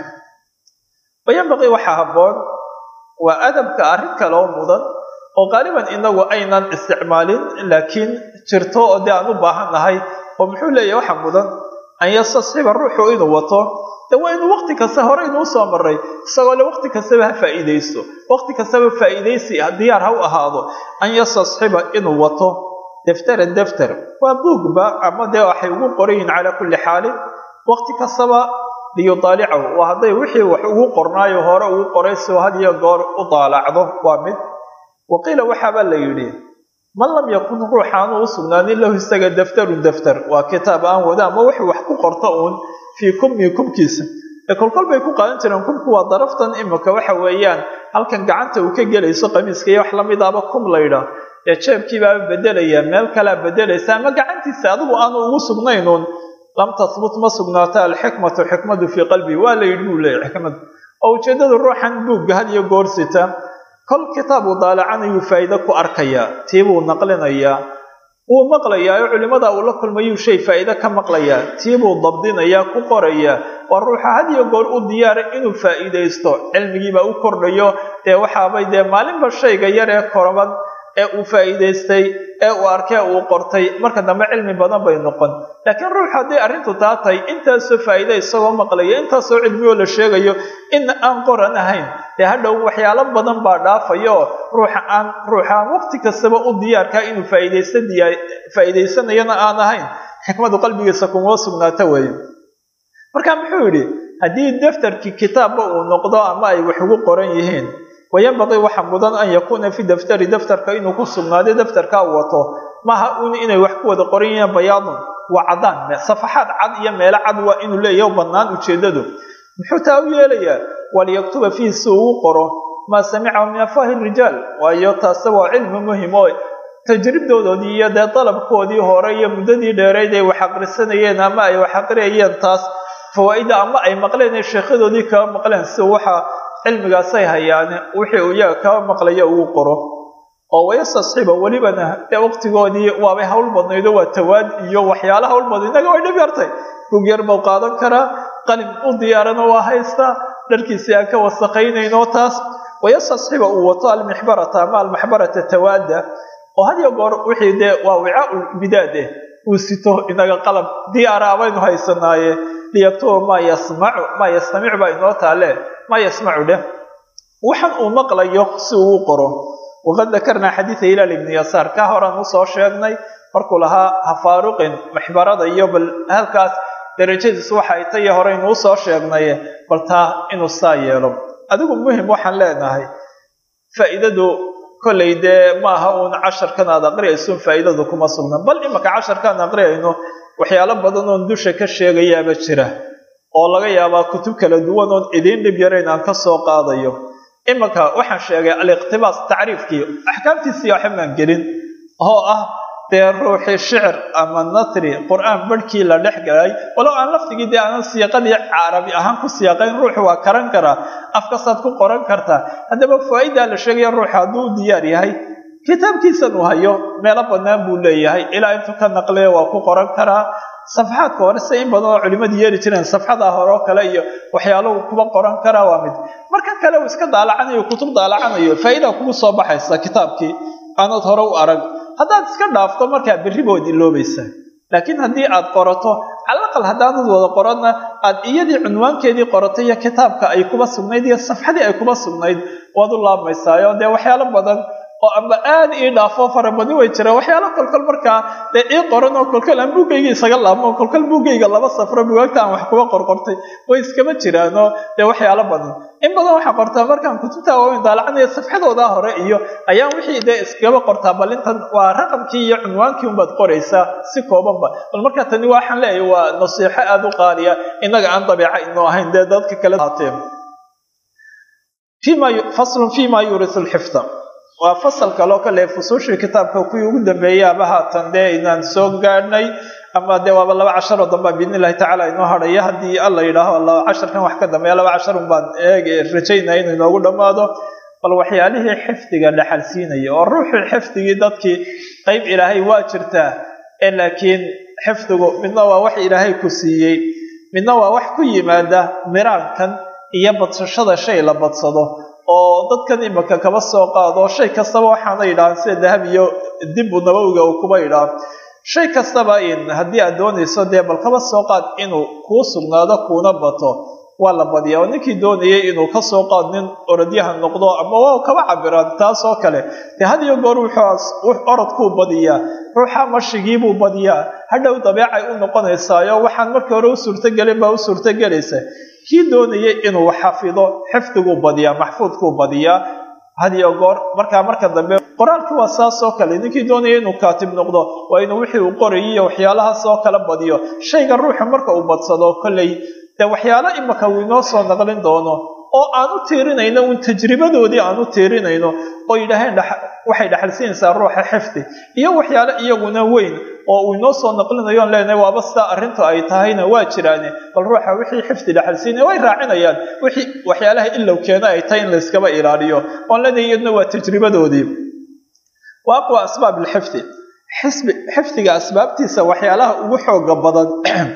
wayanbaqii waxaa habboon waa adabka arrin kale oo mudan oo qaaliban inagu aynan isticmaalin laakiin jirto oo dee aan u baahan nahay oo muxuu leeyahay waxa mudan an yastasxiba ruuxu inuu wato de waa inuu waqti kasta hore inuu soo maray isagoo le waqti kastaba ha faa'iidaysto waqti kastaba faa'iidaysi diyaar ha u ahaado an yastasxiba inuu wato deftaran defter waa buugba ama dee waxay ugu qorayihin calaa kulli xaalin waqti kastaba liyudaalicahu waa hadday wixii wax ugu qornaayo hore ugu qoray soo had iyo goor u daalacdo waa mid waqiila waxaabaa la yidhi man lam yakun ruuxaanu u sugnaanin lahu isaga daftarun daftar waa kitaab aan wada ama wuxuu wax ku qorto uun fii kummi kumkiisa ee kolkol bay ku qaadan jireen kumku waa daraftan imika waxa weeyaan halkan gacanta uu ka gelayso qamiiska iyo wax lamid aba kum laydhaa ee jeebkiibaaba bedelaya meel kalea bedelaysa ama gacantiisa adigu aanu ugu sugnaynuun lam tahbut ma sugnaata alxikmatu xikmadu fii qalbii waa la yidhi buu leeyahy xikmadu oo ujeeddadu ruuxan buugga had iyo goorsita kol kitaab uu daalacanayuu faa'iide ku arkayaa tii buu naqlinayaa wuu maqlayaa oo culimada uu la kulmayuu shay faa'iide ka maqlayaa tii buu dabdinayaa ku qorayaa waa ruuxa had iyo goor u diyaaray inuu faa'iidaysto cilmigiibaa u kordhayo dee waxaabay dee maalinba shayga yar ee koroban ee uu faa'iidaystay ee uu arkee uu qortay marka dambe cilmi badan bay noqon laakiin ruux hadday arrintu taa tahay intaasoo faa'iida isagoo maqlaya intaasoo cilmiyoo la sheegayo in aan qoran ahayn dee hadhow waxyaalo badan baa dhaafayo ruuxa aan ruuxaan waqti kastaba u diyaarkaa inuu faa'iidaysta diyaa faa'iidaysanayana aan ahayn xikmadu qalbigiisa kuma sugnaata weeye marka muxuu yidhi haddii daftarkii kitaabba uu noqdo ama ay wax ugu qoran yihiin wayanbaqii waxa mudan an yakuuna fi daftari daftarka inuu ku sugnaaday daftarka uu wato maaha un inay wax ku wada qoran yihiin bayaadun waa caddaan safaxaad cad iyo meelo cad waa inuu leeyaho bannaan ujeeddadu muxuu taa u yeelayaa waliyaktuba fiihi si uu u qoro maa samicahu min afaahi rijaal waayo taase waa cilmi muhim oo tajribdoodoodii iyo dee dalabkoodii hore iyo muddadii dheerayd ay wax aqrisanayeen ama ay wax aqriyayeen taas fawaa'ida ama ay maqleen ee sheekhadoodii kaba maqleen si waxa cilmigaasay hayaane wixii uu iyaga kaba maqlaya ugu qoro oo wayastasxiba welibana dee waqtigoodii waabay hawl badnaydo waa tawaad iyo waxyaala hawl badna innaga way dhib yartay bug yar bau qaadan karaa qalin u diyaarana waa haystaa dharkiisii aan ka wasaqaynayno taas wayastasxiba uu wato almixbarata ama almaxbarata tawaada oo had iyo goor wixii dee waa wicaau bidaad eh uu sito inaga qalab diyaara abaynu haysanaaye liyaktuba maa yasmacu maa yastamicu baa inoo taale maa yasmacu dheh waxan uu maqlayo si uu u qoro waqad dakarnaa xadiida hilaal ibni yasaar ka horaan usoo sheegnay markuu lahaa ha faaruqin maxbarada iyo bal halkaas darajadiisu waxa ay tayo horeynu usoo sheegnay bal taa inuu saa yeelo adigu muhim waxaan leenahay faa'iidadu kollay dee maaha uun casharkan aad aqriyaysun faa'iidadu kuma sugna bal imaka casharkaan aqriyayno waxyaalo badan oon dusha ka sheegayaaba jira oo laga yaabaa kutub kala duwan oon idiin dhib yarayn aan ka soo qaadayo imanka waxaan sheegay aliqtibaas tacriifkii axkaamtiisii waxba maan gelin oo ah dee ruuxii shicir ama natri qur-aan barhkii la dhex galay walow aan laftigii dee aanan siiqadii carabi ahaan ku siyaaqayn ruuxu waa karan karaa afkastaad ku qoran kartaa haddaba faa-idaa la sheegaya ruuxa hadduu diyaar yahay kitaabkiisan uu hayo meelo bannaan buu leeyahay ilaa intuu ka naqliya waa ku qoran karaa safxaadka hore se in badan oo culimmadu yeeli jireen safxada hore oo kale iyo waxyaalahu kuba qoran karaa waa mid marka kale uu iska daalacanayo kutub daalacanayo faa-ida kugu soo baxaysa kitaabkii aanad hore u arag haddaad iska dhaafto markaa berri baad iloobaysaa laakiin haddii aad qorato calaqal haddaanad wada qoranna aad iyadii cunwaankeedii qoratay iyo kitaabka ay kuba sugnayd iyo safxadii ay kuba sugnayd waad u laabmaysaayo dee waxyaalo badan oo amba aad ii dhaafo farabadni way jiraan waxyaalo kolkol markaa dee ii qoran oo kolkol aan buuggayga isaga laabmo kolkol buuggayga laba safro bugaagta aan wax kuba qorqortay way iskama jiraanoo dee waxyaalo badan in badan waxaa qortaa markaan kutubta waaweyn daalacanaya safxadoodaa hore iyo ayaan wixii dee iskaba qortaa bal intan waa raqamkii iyo cunwaankii unbaad qoraysaa si koobanba bal markaa tani waxaan leeyahay waa nasiixo aada u qaaliya innaga aan dabeeca inuu ahayn dee dadka kale haateen faslun fima yurisu lxifda waa fasal kaloo kale fusuushii kitaabka kuwii ugu dambeeyay aba haatan dee inaan soo gaadhnay ama dee waaba laba casharoo damba biidn illahi tacala inoo hadhaya haddii alla yidhaaho laba casharkan wax ka dambeeya laba casharun baan eeg rajaynaya inuu inoogu dhammaado bal waxyaalihii xifdiga dhaxal siinaya oo ruuxii xifdigii dadkii qeyb ilaahay waa jirtaa ee laakiin xifdigu midna waa wax ilaahay ku siiyey midna waa wax ku yimaada miraankan iyo badsashada shay la badsado oo dadkan imika kaba soo qaado shay kastaba waxaana yidhahaan sida dahab iyo dibu nabowiga uu kuba yidhaah shay kastaba in haddii aad doonayso dee bal kaba soo qaad inuu kuu sugnaado kuuna bato waa la badiyaa oo ninkii doonayay inuu kasoo qaad nin orodyahan noqdo ama waa kaba cabiraan taas oo kale dee had iyo goor wuxuu orodkuu badiyaa ruuxa mashigiibuu badiyaa hadhow dabeecay u noqonaysaayo waxaan markii hore u suurtogelin baa u suurtogelaysa kii doonayay inuu xafido xifdiguu badiyaa maxfuudkuu badiyaa hadiyo goor markaa marka dambe qoraalkii waa saas oo kale ninkii doonaya inuu kaatib noqdo waa inuu wixii uu qorayay iyo waxyaalahaas oo kale badiyo shayga ruuxa marka uu badsado kolley dee waxyaalo imika uu inoo soo naqlin doono oo aan u tiirinayno uun tajribadoodii aan u tiirinayno oo yidhaaheen waxay dhaxalsiinaysaa ruuxa xifdi iyo waxyaalo iyaguna weyn oo uu inoo soo naqlinayo on leenahay waaba sidaa arrintu ay tahayna waa jiraane bal ruuxa wixii xifdi dhaxalsiinaya way raacinayaan wixii waxyaalaha ilow keena ay tahay in layskaba ilaaliyo oon leenahay iyaduna waa tajribadoodii wa aqwa asbaab alxifdi xisbi xifdiga asbaabtiisa waxyaalaha ugu xooga badan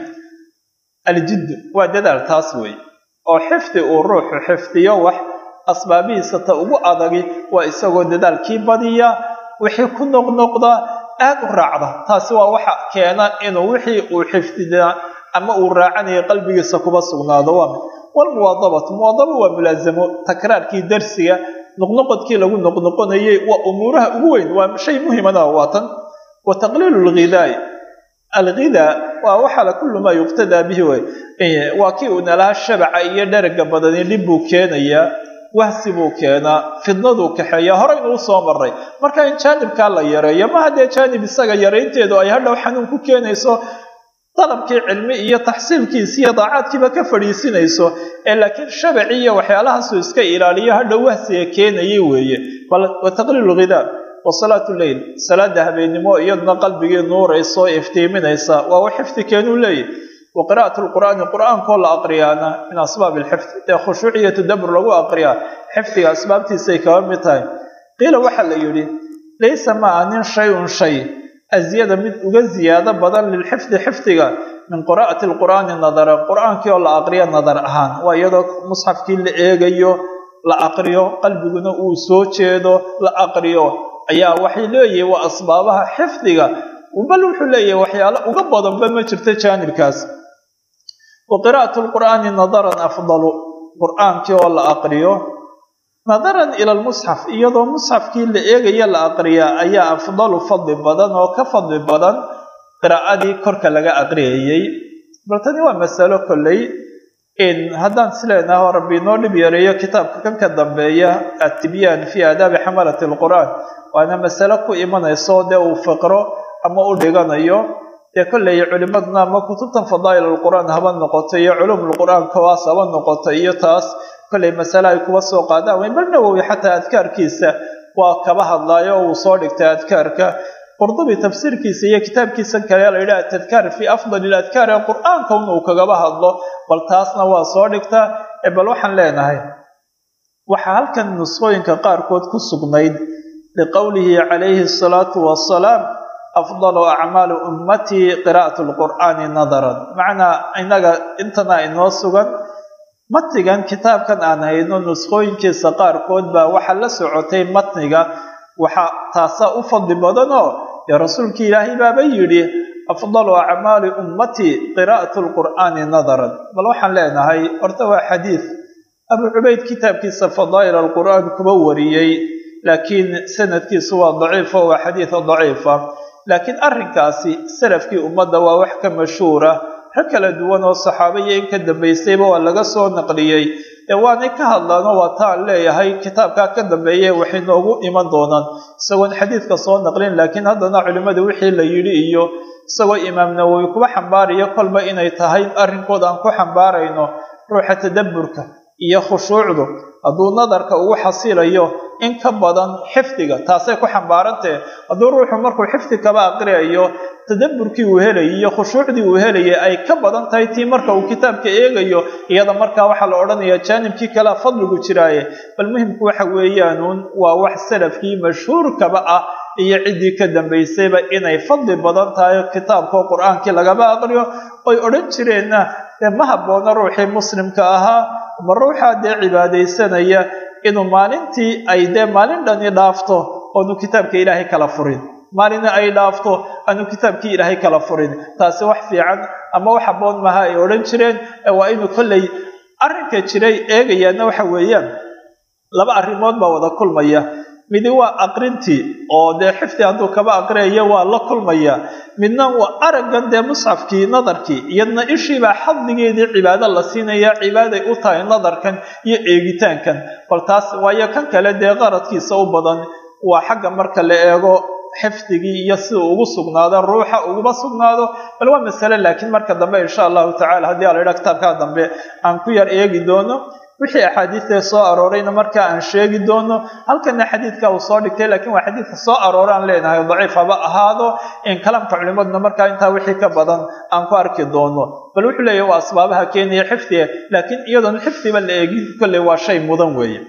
aljiddu waa dadaal taas wey oo xifdi uu ruuxu xifdiyo wax asbaabihiisa ta ugu adagi waa isagoo dadaalkii badiya wixii ku noqnoqda aada u raacda taasi waa waxa keena inuu wixii uu xifdida ama uu raacanayo qalbigiisa kuba sugnaado waa mid walmuwaadabatu muwaadaba waa mulaasamo takraarkii darsiga noqnoqodkii lagu noqnoqonayay waa umuuraha ugu weyn waa shay muhimana waa tan wa taqliilu lghidaai alghidaa waa waxala kullu maa yuqtadaa bihi wey waa kii uu nalaha shabaca iyo dheraga badani dhib buu keenayaa wahsi buu keenaa fidnaduu kaxeeya horeynuu soo maray marka in jaanibkaa la yareeyo ma haddee jaanib isaga yaraynteedu ay hadhow xanuun ku keenayso dalabkii cilmi iyo taxsiilkiisi iyo daacaadkiiba ka fadhiisinayso ee laakiin shabaci iyo waxyaalahaasuu iska ilaaliyo hadhow wahsiga keenayay weeye bal wa taqliilu ghidaa wa salaatu leyl salaada habeennimo iyaduna qalbigii nuuraysa oo iftiiminaysa waa wax xifdi keenuu leeyahy wa qira'at lqur'aani qur'aankoo la aqriyaana min asbaab alxifd ee khushuuc iyo tadabbur lagu aqriyaa xifdiga asbaabtiisay kaba mid tahay qiila waxaa la yidhi laysa maa nin shay-un shay asyada mid uga ziyaado badan lilxifdi xifdiga min qira'ati lqur'aani nadaran qur'aankii oo la aqriyo nadar ahaan waa iyadoo musxafkii la eegayo la aqriyo qalbiguna uu soo jeedo la aqriyo ayaa waxay leeyihi waa asbaabaha xifdiga bal wuxuu leeyahay waxyaalo uga badanba ma jirto jaanibkaas wa qira'atu lqur'aani nadaran afdalu qur'aankii oo la aqriyo nadaran ila lmusxaf iyadoo musxafkii la eegaya la aqriyaa ayaa afdalu fadli badan oo ka fadli badan qiraa'adii korka laga aqriyayey bal tani waa masalo kolley haddaan isleenaho rabbi inoo dhib yareeyo kitaabka kan ka dambeeya atibyaan fii aadaabi xamalati lqur'aan waana masalo ku imanayso dee uu fiqro ama u dhiganayo dee kolley culimadna ama kutubtan fadaa'il alqur'aan haba noqoto iyo culum lqur'aan kawaas haba noqoto iyo taas kollay masale ay kuba soo qaadaan weyn bal nawowi xataa adkaarkiisa waa kaba hadlaayo oo uu soo dhigtay adkaarka qurdubi tafsiirkiisa iyo kitaabkiisa kale la yidhaha tadkaar fii afdali iladkaar ee qur-aanka un uu kagaba hadlo bal taasna waa soo dhigtaa bal waxaan leenahay waxaa halkan nusqooyinka qaarkood ku sugnayd liqowlihi calayhi asalaatu wasalaam afdalu acmaali ummatii qiraa'atu lqur'aani nadaran macnaa inaga intana inoo sugan matnigan kitaabkan aan hayno nusqooyinkiisa qaarkood baa waxaa la socotay matniga waxaa taasaa u fadli badanoo dee rasuulkii ilaahay baaba yidhi afdalu acmaali ummatii qiraa'atu lqur'aani nadaran bal waxaan leenahay horta waa xadiid abu cubayd kitaabkiisa fadaa'il alqur'aan kuba wariyey laakiin sanadkiisu waa daciifo waa xadiida daciifa laakiin arrinkaasi salafkii ummadda waa wax ka mashhuura rag kala duwan oo saxaaba iyo in ka dambaysayba waa laga soo naqliyey ee waanay ka hadlaano waa taan leeyahay kitaabkaa ka dambeeye waxay noogu iman doonaan isagoon xadiidka soo naqlin laakiin haddana culimmadu wixii la yidhi iyo isagoo imaam nawowi kuba xambaarayo kolba inay tahay arrinkood aan ku xambaarayno ruuxa tadabburka iyo khushuucdu hadduu nadarka ugu xasilayo in ka badan xifdiga taasay ku xambaarantahe hadduu ruuxu markuu xifdi kaba aqriyayo tadabburkii uu helayay iyo khushuucdii uu helayay ay ka badan tahay tii marka uu kitaabka eegayo iyada markaa waxaa la odhanayaa jaanibkii kalea fadligu jiraaye bal muhimku waxa weeyaanuun waa wax salafkii mashhuurkaba ah iyo ciddii ka dambaysayba inay fadli badan tahay kitaabkao qur-aankii lagaba aqriyo oy odhan jireenna dee ma habboona ruuxii muslimka ahaa ma ruuxaa dee cibaadaysanaya inuu maalintii ay dee maalin dhani dhaafto oonu kitaabka ilaahay kala furin maalina ay dhaafto aanu kitaabkii ilaahay kala furin taasi wax fiican ama wax habboon maha ay odhan jireen waa inuu kollay arrinka jiray eegayaana waxa weeyaan laba arrimood baa wada kulmaya midi waa aqrintii oo dee xifdi hadduu kaba aqriyayo waa la kulmaya midna waa araggan dee musxafkii nadarkii iyadna ishiibaa xadligeedii cibaado la siinaya cibaaday u tahay nadarkan iyo eegitaankan bal taas waayo kan kale dee qaradkiisa u badan waa xagga marka la eego xifdigii iyo sida ugu sugnaado ruuxa uguba sugnaado bal waa masale laakiin marka dambe insha allahu tacala haddii ala idhaa kitaabkaa dambe aan ku yar eegi doono wixii axaadiidtee soo aroorayna markaa aan sheegi doono halkana xadiidka uu soo dhigtay laakiin waa xadiidka soo arooraan leenahay daciif haba ahaado in kalamka culimaduna markaa intaa wixii ka badan aan ku arki doono bal wuxuu leeyahy waa asbaabaha keenaya xifdiga laakiin iyadoon xifdiba la eegin kolley waa shay mudan weeye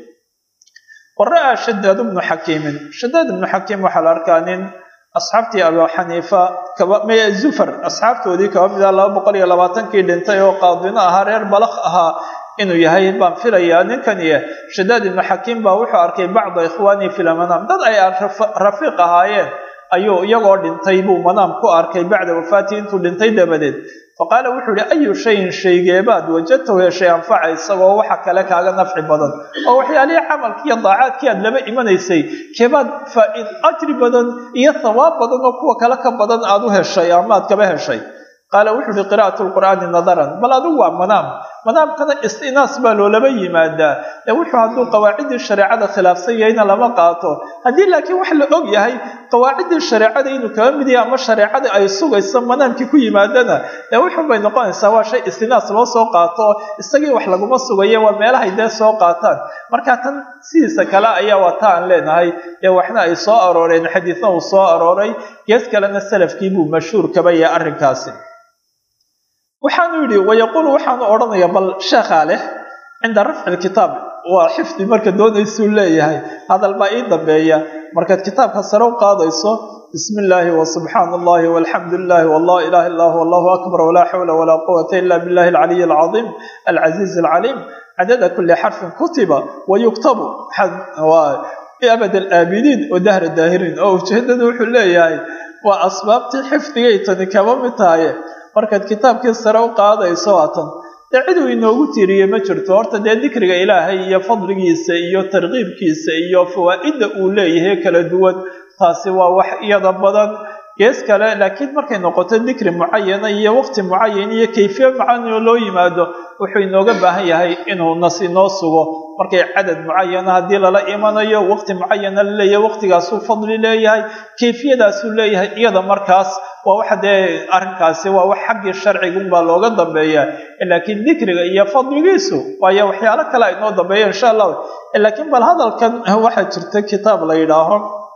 wara-a shadaad bnu xakiimin shadaad ibnu xakiim waxaa la arkaa nin asxaabtii abu xaniifa kaba zufar asxaabtoodii kaba mid ah laba boqol iyo labaatankii dhintay oo qaadino ahaa reer balakh ahaa inuu yahay baan filayaa ninkaniye shadaad ibnu xakiim baa wuxuu arkay bacda ikhwaanii fi lmanaam dad ay rafiiq ahaayeen ayuu iyagoo dhintay buu manaam ku arkay bacda wafaatii intuu dhintay dabadeed faqaala wuxuu ihi ayu shayin shaygeebaad wajadtahu heshay anfaca isagoo waxa kale kaaga nafci badan oo waxyaalihii camalkii iyo daacaadkii aad laba imanaysay keebaad faa-id ajri badan iyo thawaab badan oo kuwa kale ka badan aad u heshay ama aad kaba heshay qaala wuxuu ihi qira'atu lqur'aani nadaran bal adigu waa manaam manaamkana istinaas baa loolaba yimaadaa ee wuxuu hadduu qawaaciddii shareecada khilaafsan yahayna lama qaato haddii laakiin wax la og yahay qawaaciddii shareecada inuu kaba mid yahay ama shareecadii ay sugayso manaamkii ku yimaadana ee wuxun bay noqonaysaa waa shay istinaas loo soo qaato isagii wax laguma sugaye waa meelahay dee soo qaataan marka tan sidiisa kale ayaa waa ta aan leenahay ee waxna ay soo arooreen xadiidna uu soo arooray gees kalena salafkii buu mashhuur kaba yahay arrinkaasi waxaanu yidhi wayaquulu waxaanu odhanayaa bal sheekhaa leh cinda rafci lkitaab waa xifdi marka doonaysuu leeyahay hadal baa ii dambeeya markaad kitaabka sare u qaadayso bismi illaahi wasubxaana allahi walxamdu lilahi wallah ilaha illa hu allahu akbar walaa xawla walaa quwata ila billahi alcaliy alcadiim alcaziiz alcaliim cadada kuli xarfin kutiba wayuktabu abad alaabidiin wa dahra daahiriin oo ujeedadu wuxuu leeyahay waa asbaabtii xifdigay tani kaba mid tahaye markaad kitaabkii sare u qaadayso waatan dee ciduu inoogu tiiriye ma jirto horta dee dikriga ilaahay iyo fadligiisa iyo tarkiibkiisa iyo fawaa'idda uu leeyahay kala duwan taasi waa wax iyada badan gees kale laakiin markay noqoto dikri mucayana iyo waqti mucayan iyo kayfiye mucayan oo loo yimaado wuxuu inooga baahan yahay inuu nas inoo sugo markay cadad mucayana haddii lala imanayo waqti mucayana la leeyahay waqtigaasuu fadli leeyahay kayfiyadaasuu leeyahay iyada markaas waa waxa dee arrinkaasi waa wax xaggii sharcigunbaa looga dambeeya laakiin dikriga iyo fadligiisu waayo waxyaalo kale ay noo dambeeya insha allahu laakiin bal hadalkan waxaa jirta kitaab la yidhaaho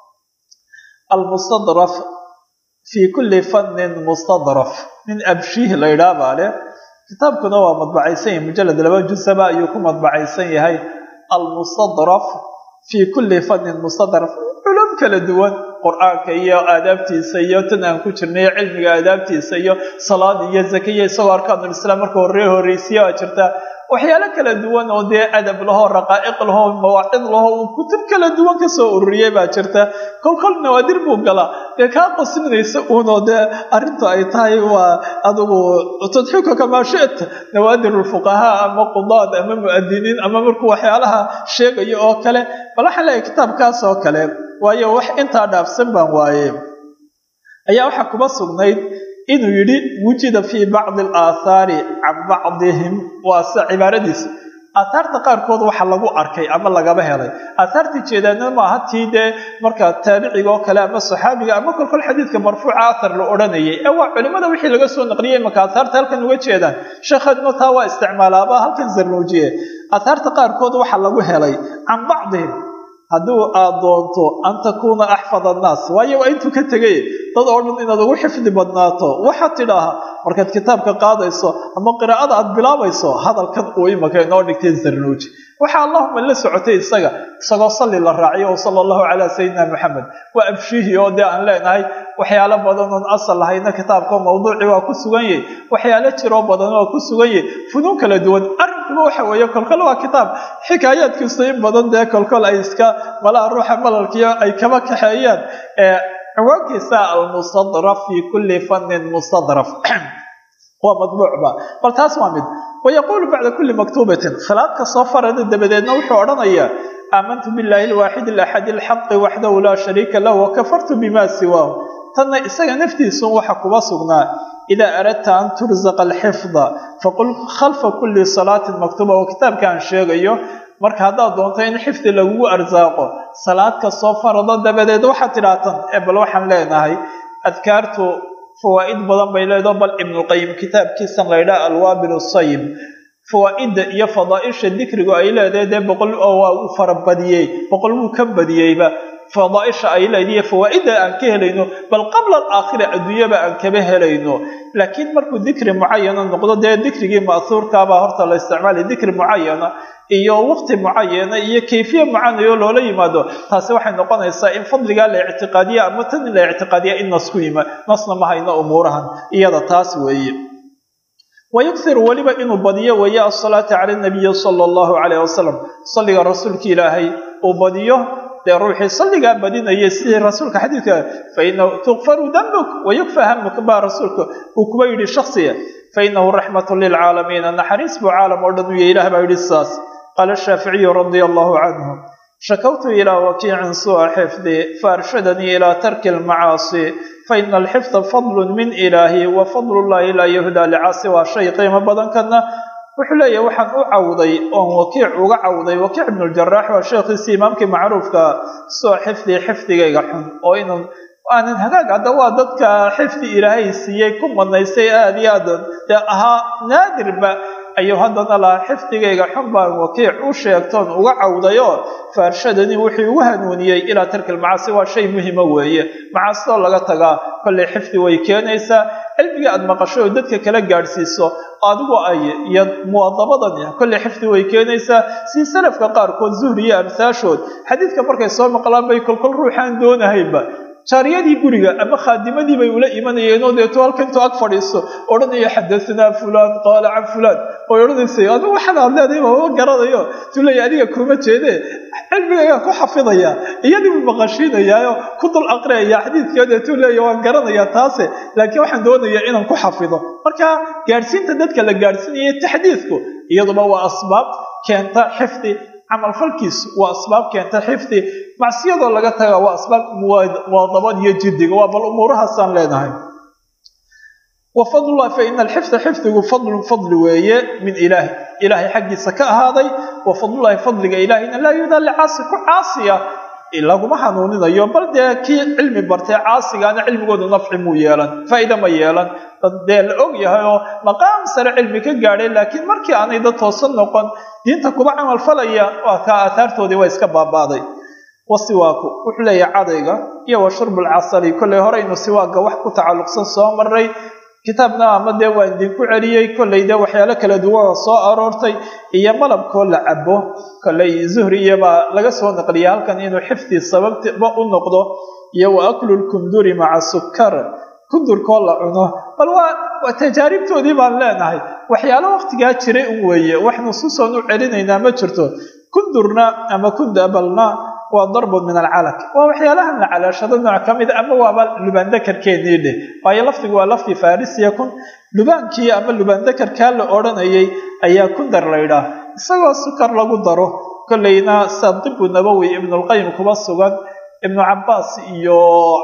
almustadraf fii kulli fannin mustadraf nin abshiih la yidhaah baa leh kitaabkuna waa madbacaysan yahay mujalad laba jusaba ayuu ku madbacaysan yahay almustadraf fii kulli fannin mustadraf culum kala duwan qur-aanka iyo aadaabtiisa iyo tan aan ku jirnay cilmiga aadaabtiisa iyo salaad iyo zakiya isagoo arkaanulislaam marka horre horreysiya aa jirta waxyaalo kala duwan oo dee adab lahoo raqaa'iq lahoo mawaacid lahoo uu kutub kala duwan kasoo ururiyey baa jirta kolkol nawaadir buu galaa dee kaa qasminaysa uunoo dee arrintu ay tahay waa adigu tadxiika kamaa shita nawaadir ulfuqahaa ama qudaad ama mu'adiniin ama markuu waxyaalaha sheegayo oo kale bal waxaan leeyahay kitaabkaas oo kale waayo wax intaa dhaafsan baan waaye ayaa waxaa kuba sugnayd inuu yidhi wujida fii bacdi alaathaari can bacdihim waa se cibaaradiisa aathaarta qaarkood waxa lagu arkay ama lagaba helay aathaartii jeedaana maaha tii dee marka taabiciga oo kale ama saxaabiga ama kolkol xadiidka marfuuca athar la odhanayay ee waa culimada wixii laga soo naqliyay imaka aathaarta halkan uga jeedaan sheekheedno taa waa isticmaalaaba halkan zarnuujiye aathaarta qaarkood waxa lagu helay can bacdihim hadduu aad doonto an takuuna axfad annaas waayo waa intuu ka tegay dad oo dhan inaad ugu xifdi badnaato waxaad tidhaaha markaad kitaabka qaadayso ama qiraa'ada aad bilaabayso hadalkan uu imaka inoo dhigtay zarnuuji waxaa allahuma la socotay isaga isagoo salli la raaciyo o sala allahu calaa sayidina maxamed waa abshihi oo dee aan leenahay waxyaalo badan oon asal lahayna kitaabka mawduuci waa ku sugan yahy waxyaalo jiroo badan waa ku sugan yahy funuun kala duwan arrinkuba waxa weeye kolkol waa kitaab xikaayaadkiisu in badan dee kolkol ay iska malaha ruuxa malalkiyo ay kaba kaxeeyaan ciwaankiisa almustadraf fi kulli fannin mustadraf waa madbuucba bal taas waa mid wayaquulu bacda kulli maktuubatin khilaafka soo farada dabadeedna wuxuu odhanayaa aamantu billahi alwaaxid alaxad alxaqi waxdahu laa shariika lahu wakafartu bima siwaahu tanna isaga naftiisun waxa kuba sugnaa idaa aradta an turzaqa alxifda faqul khalfa kulli salaatin maktuuba oo kitaabka aan sheegayo marka haddaad doonto in xifdi lagugu arsaaqo salaad kastoo farado dabadeed waxaad tidhaahtan ee bal waxaan leenahay adkaartu fawaa'id badan bay leedaho bal ibnulqayim kitaabkiisan laydhaha alwaabil sayib fawaa'idda iyo fadaaisha dikrigu ay leedahay dee boqol oo waa u farabadiyey boqol wuu ka badiyeyba fadaaisha ay leediyo fawaa'idda aan ka helayno bal qabla alaakhira adduunyaba aan kaba helayno laakiin markuu dikri mucayana noqdo dee dikrigii ma'huurkaabaa horta la isticmaalay dikri mucayana iyo waqti mucayana iyo kayfiye mucanayo loola yimaado taasi waxay noqonaysaa in fadligaa la ictiqaadiya ama tan in la ictiqaadiya in nas ku yima nasna ma hayno umuurahan iyada taas weeye wayughiru weliba inuu badiyo weeye asalaata cala nabiyi sala allahu calayh wasalam salliga rasuulka ilaahay uu badiyo dee ruuxii salligaa badinaya sidii rasuulka xadiidka fainahu tukfaru dambuk wayukfa hamuk baa rasuulka uu kuba yidhi shaksiga fainahu raxmatu lilcaalamiina naxariis buu caalam oo dhan u yahy ilah baa yidhi sidaas qaala shaaficiyu radia allahu canhu shakawtu ilaa wakiicin suu'a xifdi faarshadanii ilaa tarki almacaasi faina alxifda fadlun min ilaahi wa fadlu llahi laa yuhdaa licaasi waa shay qiimo badan kana wuxuu leeyahay waxaan u cawday oon wakiic uga cawday wakiic ibnuljarax waa sheekhiisii imaamkii macruufka soo xifdi xifdigayga xun oo inun aanan hagaag hadda waa dadka xifdi ilaahay siiyey ku madnaystay aada iyo aad dee ahaa naadirba ayuu haddana lahaa xifdigayga xun baan wakiic u sheegtoon uga cawdayoo faarshadanii wuxuu ugu hanuuniyey ilaa tarki lmacaasi waa shay muhima weeye macaasitoo laga tagaa kollay xifdi way keenaysaa cilmiga aada maqasho oo dadka kala gaadhsiiso adigu ay iyo muwadabadani kollay xifdi way keenaysaa si salafka qaarkood zuhri iyo amsaashood xadiidka markay soo maqlaan bay kolkol ruuxaan doonahaynba jaariyadii guriga ama khaadimadii bay ula imanayeenoo deeto halka intuu ag fadhiiso odhanaya xadahanaa fulaan qaala can fulaan oy odhanaysay adigu waxaad aad leedahay mama garanayo tuu leeya adiga kuma jeedee cilmigaygaan ku xafidaya iyadii buu maqashiinayaayo ku dul aqriyaya xadiidkii deetuu leeya waan garanayaa taase laakiin waxaan doonayaa inaan ku xafido marka gaadhsiinta dadka la gaadhsiinaya taxdiidku iyaduba waa asbaab keenta xifdi camalfalkiisu waa asbaab keenta xifdi macsiyadoo laga taga waa asbaab muwaadabad iyo jiddiga waa bal umuurahaasaan leenahay wa fadlullah fa ina alxifda xifdigu fadlun fadli weeye min ilaahi ilaahay xaggiisa ka ahaaday wa fadlullahi fadliga ilaahina laa yudaa licaasi ku caasiya laguma hanuuninayo bal dee kii cilmi bartay caasigaana cilmigoodu nafci muu yeelan faa'iida ma yeelan dad dee la og yahay oo maqaam sare cilmi ka gaadhay laakiin markii aanay dad toosan noqon diinta kuba camal falaya waa kaa aataartoodii waa iska baabaaday wasiwaaku wuxuu leeyahay cadayga iyo wa shurbulcasali kollay horeynu siwaaga wax ku tacalluqsan soo maray kitaabna ama dee waan idinku celiyey kollay dee waxyaalo kala duwan soo aroortay iyo malabkoo la cabo kollay zuhriyabaa laga soo naqliyay halkan inuu xifdi sababtiba u noqdo iyo wa aklu lkunduri maca sukar kundurkoo la cuno bal waa waa tajaaribtoodii baan leenahay waxyaalo waqtigaa jiray un weeye wax nusuusoon u celinaynaa ma jirto kundurna ama kundabalna waa darbun min alcalaq waa waxyaalahan la calaashado nooc ka mid ama waaba lubaandakarkeenii dheh waayo lafdigu waa lafdi farisiya kun lubaankii ama lubaandakarkaa la odhanayay ayaa kundar laydhaah isagoo sukar lagu daro kollayna sadibu nabowi ibnulqayim kuba sugan ibnu cabaas iyo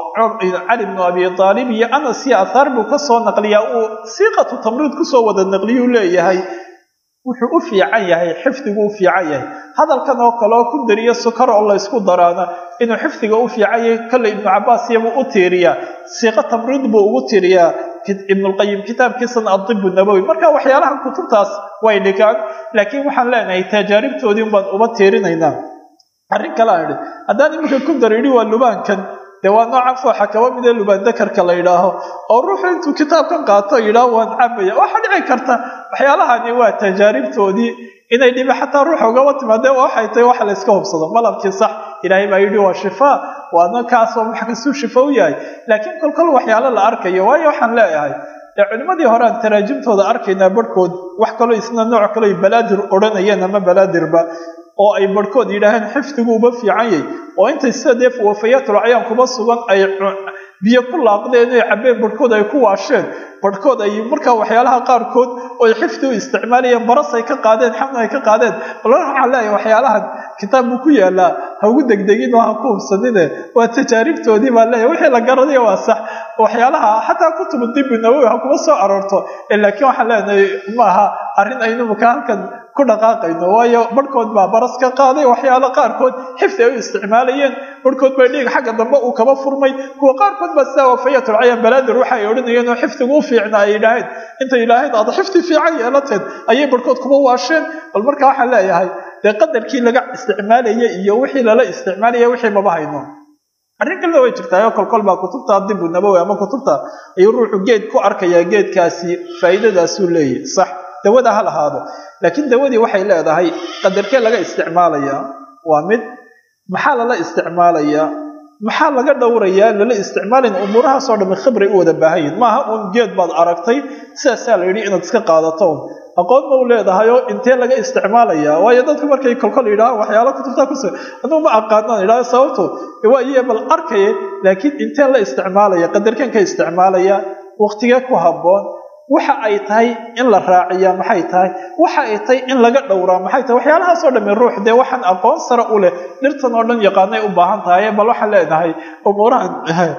cali bnu abi aalib iyo anas iyo athaar buu kasoo naqliyaa uu siiqatu tamriid kusoo wada naqliyuu leeyahay wuxuu u fiican yahay xifdigu u fiican yahay hadalkan oo kaleo ku dariyo sukar oo laysku daraana inuu xifdiga u fiican yahay kolley ibnu cabaas iyabuu u tiiriyaa siiqo tamriid buu ugu tiiriyaa ibnulqayim kitaabkiisana adibu nabowi marka waxyaalahan kutubtaas way dhigaan laakiin waxaan leenahay tajaaribtoodii baan uba tiirinaynaa arrin kale aan idhi haddaan iminka ku dar idhi waa lubaankan dee waa noocan fooxa kaba midee lubaandakarka la yidhaaho oo ruuxu intuu kitaabkan qaato yidhaaho waan cabaya waxaa dhici karta waxyaalahani waa tajaaribtoodii inay dhibi xataa ruuxa ugaba timaadee waxay tahay waxa la yska hubsado malabkii sax ilaahay baa yidhi waa shifaa waana kaasoo wax kastuu shifa u yahay laakiin kolkol waxyaalo la arkayo waayo waxaan leeyahay dee culimmadii hore aan taraajimtooda arkaynaa barhkood wax kaloo isna nooc kaleo balaadir odhanayeen ama balaadirba oo ay barhkood yidhaaheen xifdigu uba fiican yahy oo intay sida dee wafayaatulcayaan kuba sugan ay biyo ku laaqdeen oy cabbeen barhkood ay ku waasheen barhkood ay markaa waxyaalaha qaarkood oy xifdi u isticmaalayeen baras ay ka qaadeen xamna ay ka qaadeen bal waxaan leeyahay waxyaalahan kitaab buu ku yaalaa ha ugu degdegin oo ha ku hubsanine waa tajaaribtoodii baan leeyahay wixii la garanayo waa sax waxyaalaha xataa kutubu dibi nawowi ha kuma soo aroorto laakiin waxaan leenahay maaha arrin aynumuka halkan ku dhaqaaqayno waayo barhkood baa baras ka qaaday waxyaalo qaarkood xifdi ay u isticmaalayeen barhkood baa dhiig xagga dambe uu kaba furmay kuwa qaarkood baa sidaa wafayatulcayaan balaadir waxa ay odhanayeen oo xifdigu u fiicna ay yidhaaheen intay yidhaaheen aad xifdi fiican yeelateed ayay barhkood kuba waasheen bal marka waxaan leeyahay dee qadarkii laga isticmaalaya iyo wixii lala isticmaalaya wixii maba hayno arrin kalena way jirtaa kolkol baa kutubta dibu nabowi ama kutubta ayuu ruuxu geed ku arkayaa geedkaasi faa'iidadaasuu leeyahy sax dawada ha lahaado laakiin dawadii waxay leedahay qadarkee laga isticmaalayaa waa mid maxaa lala isticmaalayaa maxaa laga dhowrayaa lala isticmaalin umuurahaasoo dhamme khibray u wada baahan yihin maaha uun geed baad aragtay sidaasaa la yidhi inaad iska qaadato un aqoon ma u leedahayoo intee laga isticmaalayaa waayo dadku markay kolkol yidhahaan waxyaala kutubtaa kus aduu ma aqaanaan idhaha sababto waa iyo bal arkaya laakiin intee la isticmaalaya qadarkeen ka isticmaalaya waqtigee ku habboon waxa ay tahay in la raaciyaa maxay tahay waxa ay tahay in laga dhowraa maxay tahay waxyaalahaasoo dhamme ruux dee waxaan aqoon sare u leh dhirtan oo dhan yaqaanay u baahan tahay bal waxaan leenahay umuurahan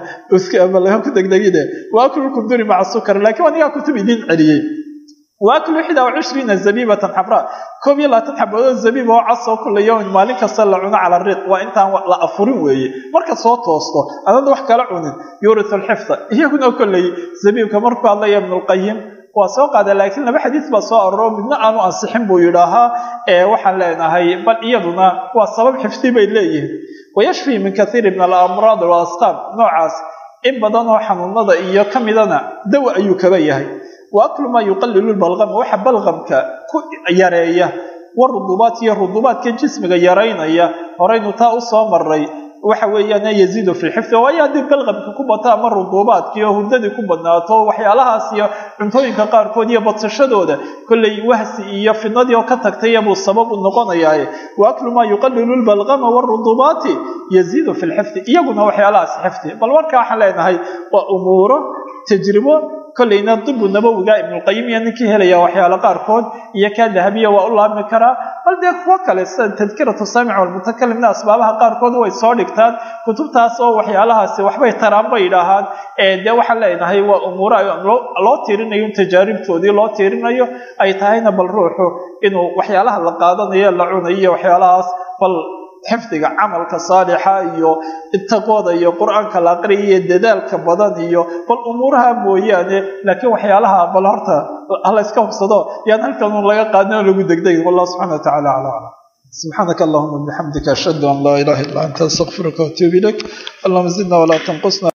ku degdegine waakulkum duri maca sukar laakiin anigaa kutub idiin celiyey waaklu ixda wacishriina zabiibatan xabraa koob iyo labaatan xabadood zabiib oo casoo kula yowmin maalin kasta la cuno cala riiq waa intaan la afurin weeye marka soo toosto adada wax kala cunin yuuritu lxifda iyaguna kolley zabiibka markuu hadlaya ibnulqayim waa soo qaada laakiin laba xadiis baa soo aroro midna aanu ansixin buu yidhaahaa ee waxaan leenahay bal iyaduna waa sabab xifdi bay leeyihiin wayashfii min kathiiri min alamraad walasqaam noocaas in badan oo xanuunada iyo ka midana dawa ayuu kaba yahay wa aklu maa yuqalilu lbalqama waxa balqamka ku yareeya warudubaat iyo rudubaadka jismiga yaraynaya horaynu taa u soo maray waxa weeyaan yaziidu fi lxifdi waayo haddii balqamka ku bato ama ruduubaadkii oo hurdadii ku badnaato waxyaalahaas iyo cuntooyinka qaarkood iyo badsashadooda kollay wahsi iyo fidnadii oo ka tagtay buu sabab u noqonayaaye wa aklu maa yuqalilu lbalqama warudubaati yaziidu fi lxifdi iyaguna waxyaalahaas xifdi bal marka waxaan leenahay waa umuuro tajribo kollayna dibu nabowiga ibnulqayim iyo ninkii helaya waxyaalo qaarkood iyo kaa dahabiya waa u laabmi karaa bal dee kuwo kale sida tadkiratu saamic walmutakalimna asbaabaha qaarkood way soo dhigtaan kutubtaas oo waxyaalahaasi waxbay taraan bay yidhaahaan dee waxaan leenahay waa umuuro loo tiirinayo tajaaribtoodii loo tiirinayo ay tahayna bal ruuxu inuu waxyaalaha la qaadanayo la cunayo iyo waxyaalahaas bal xifdiga camalka saalixa iyo taqwada iyo qur-aanka la aqriya iyo dadaalka badan iyo bal umuuraha mooyaane laakiin waxyaalaha bal horta hala iska hubsado yaan halkan un laga qaadin oo lagu degdegin wallahu subxana wa tacala acla aclam سبحانك اللهم وبحمدك أشهد أن لا إله إلا أنت أستغفرك وأتوب إليك اللهم زدنا ولا تنقصنا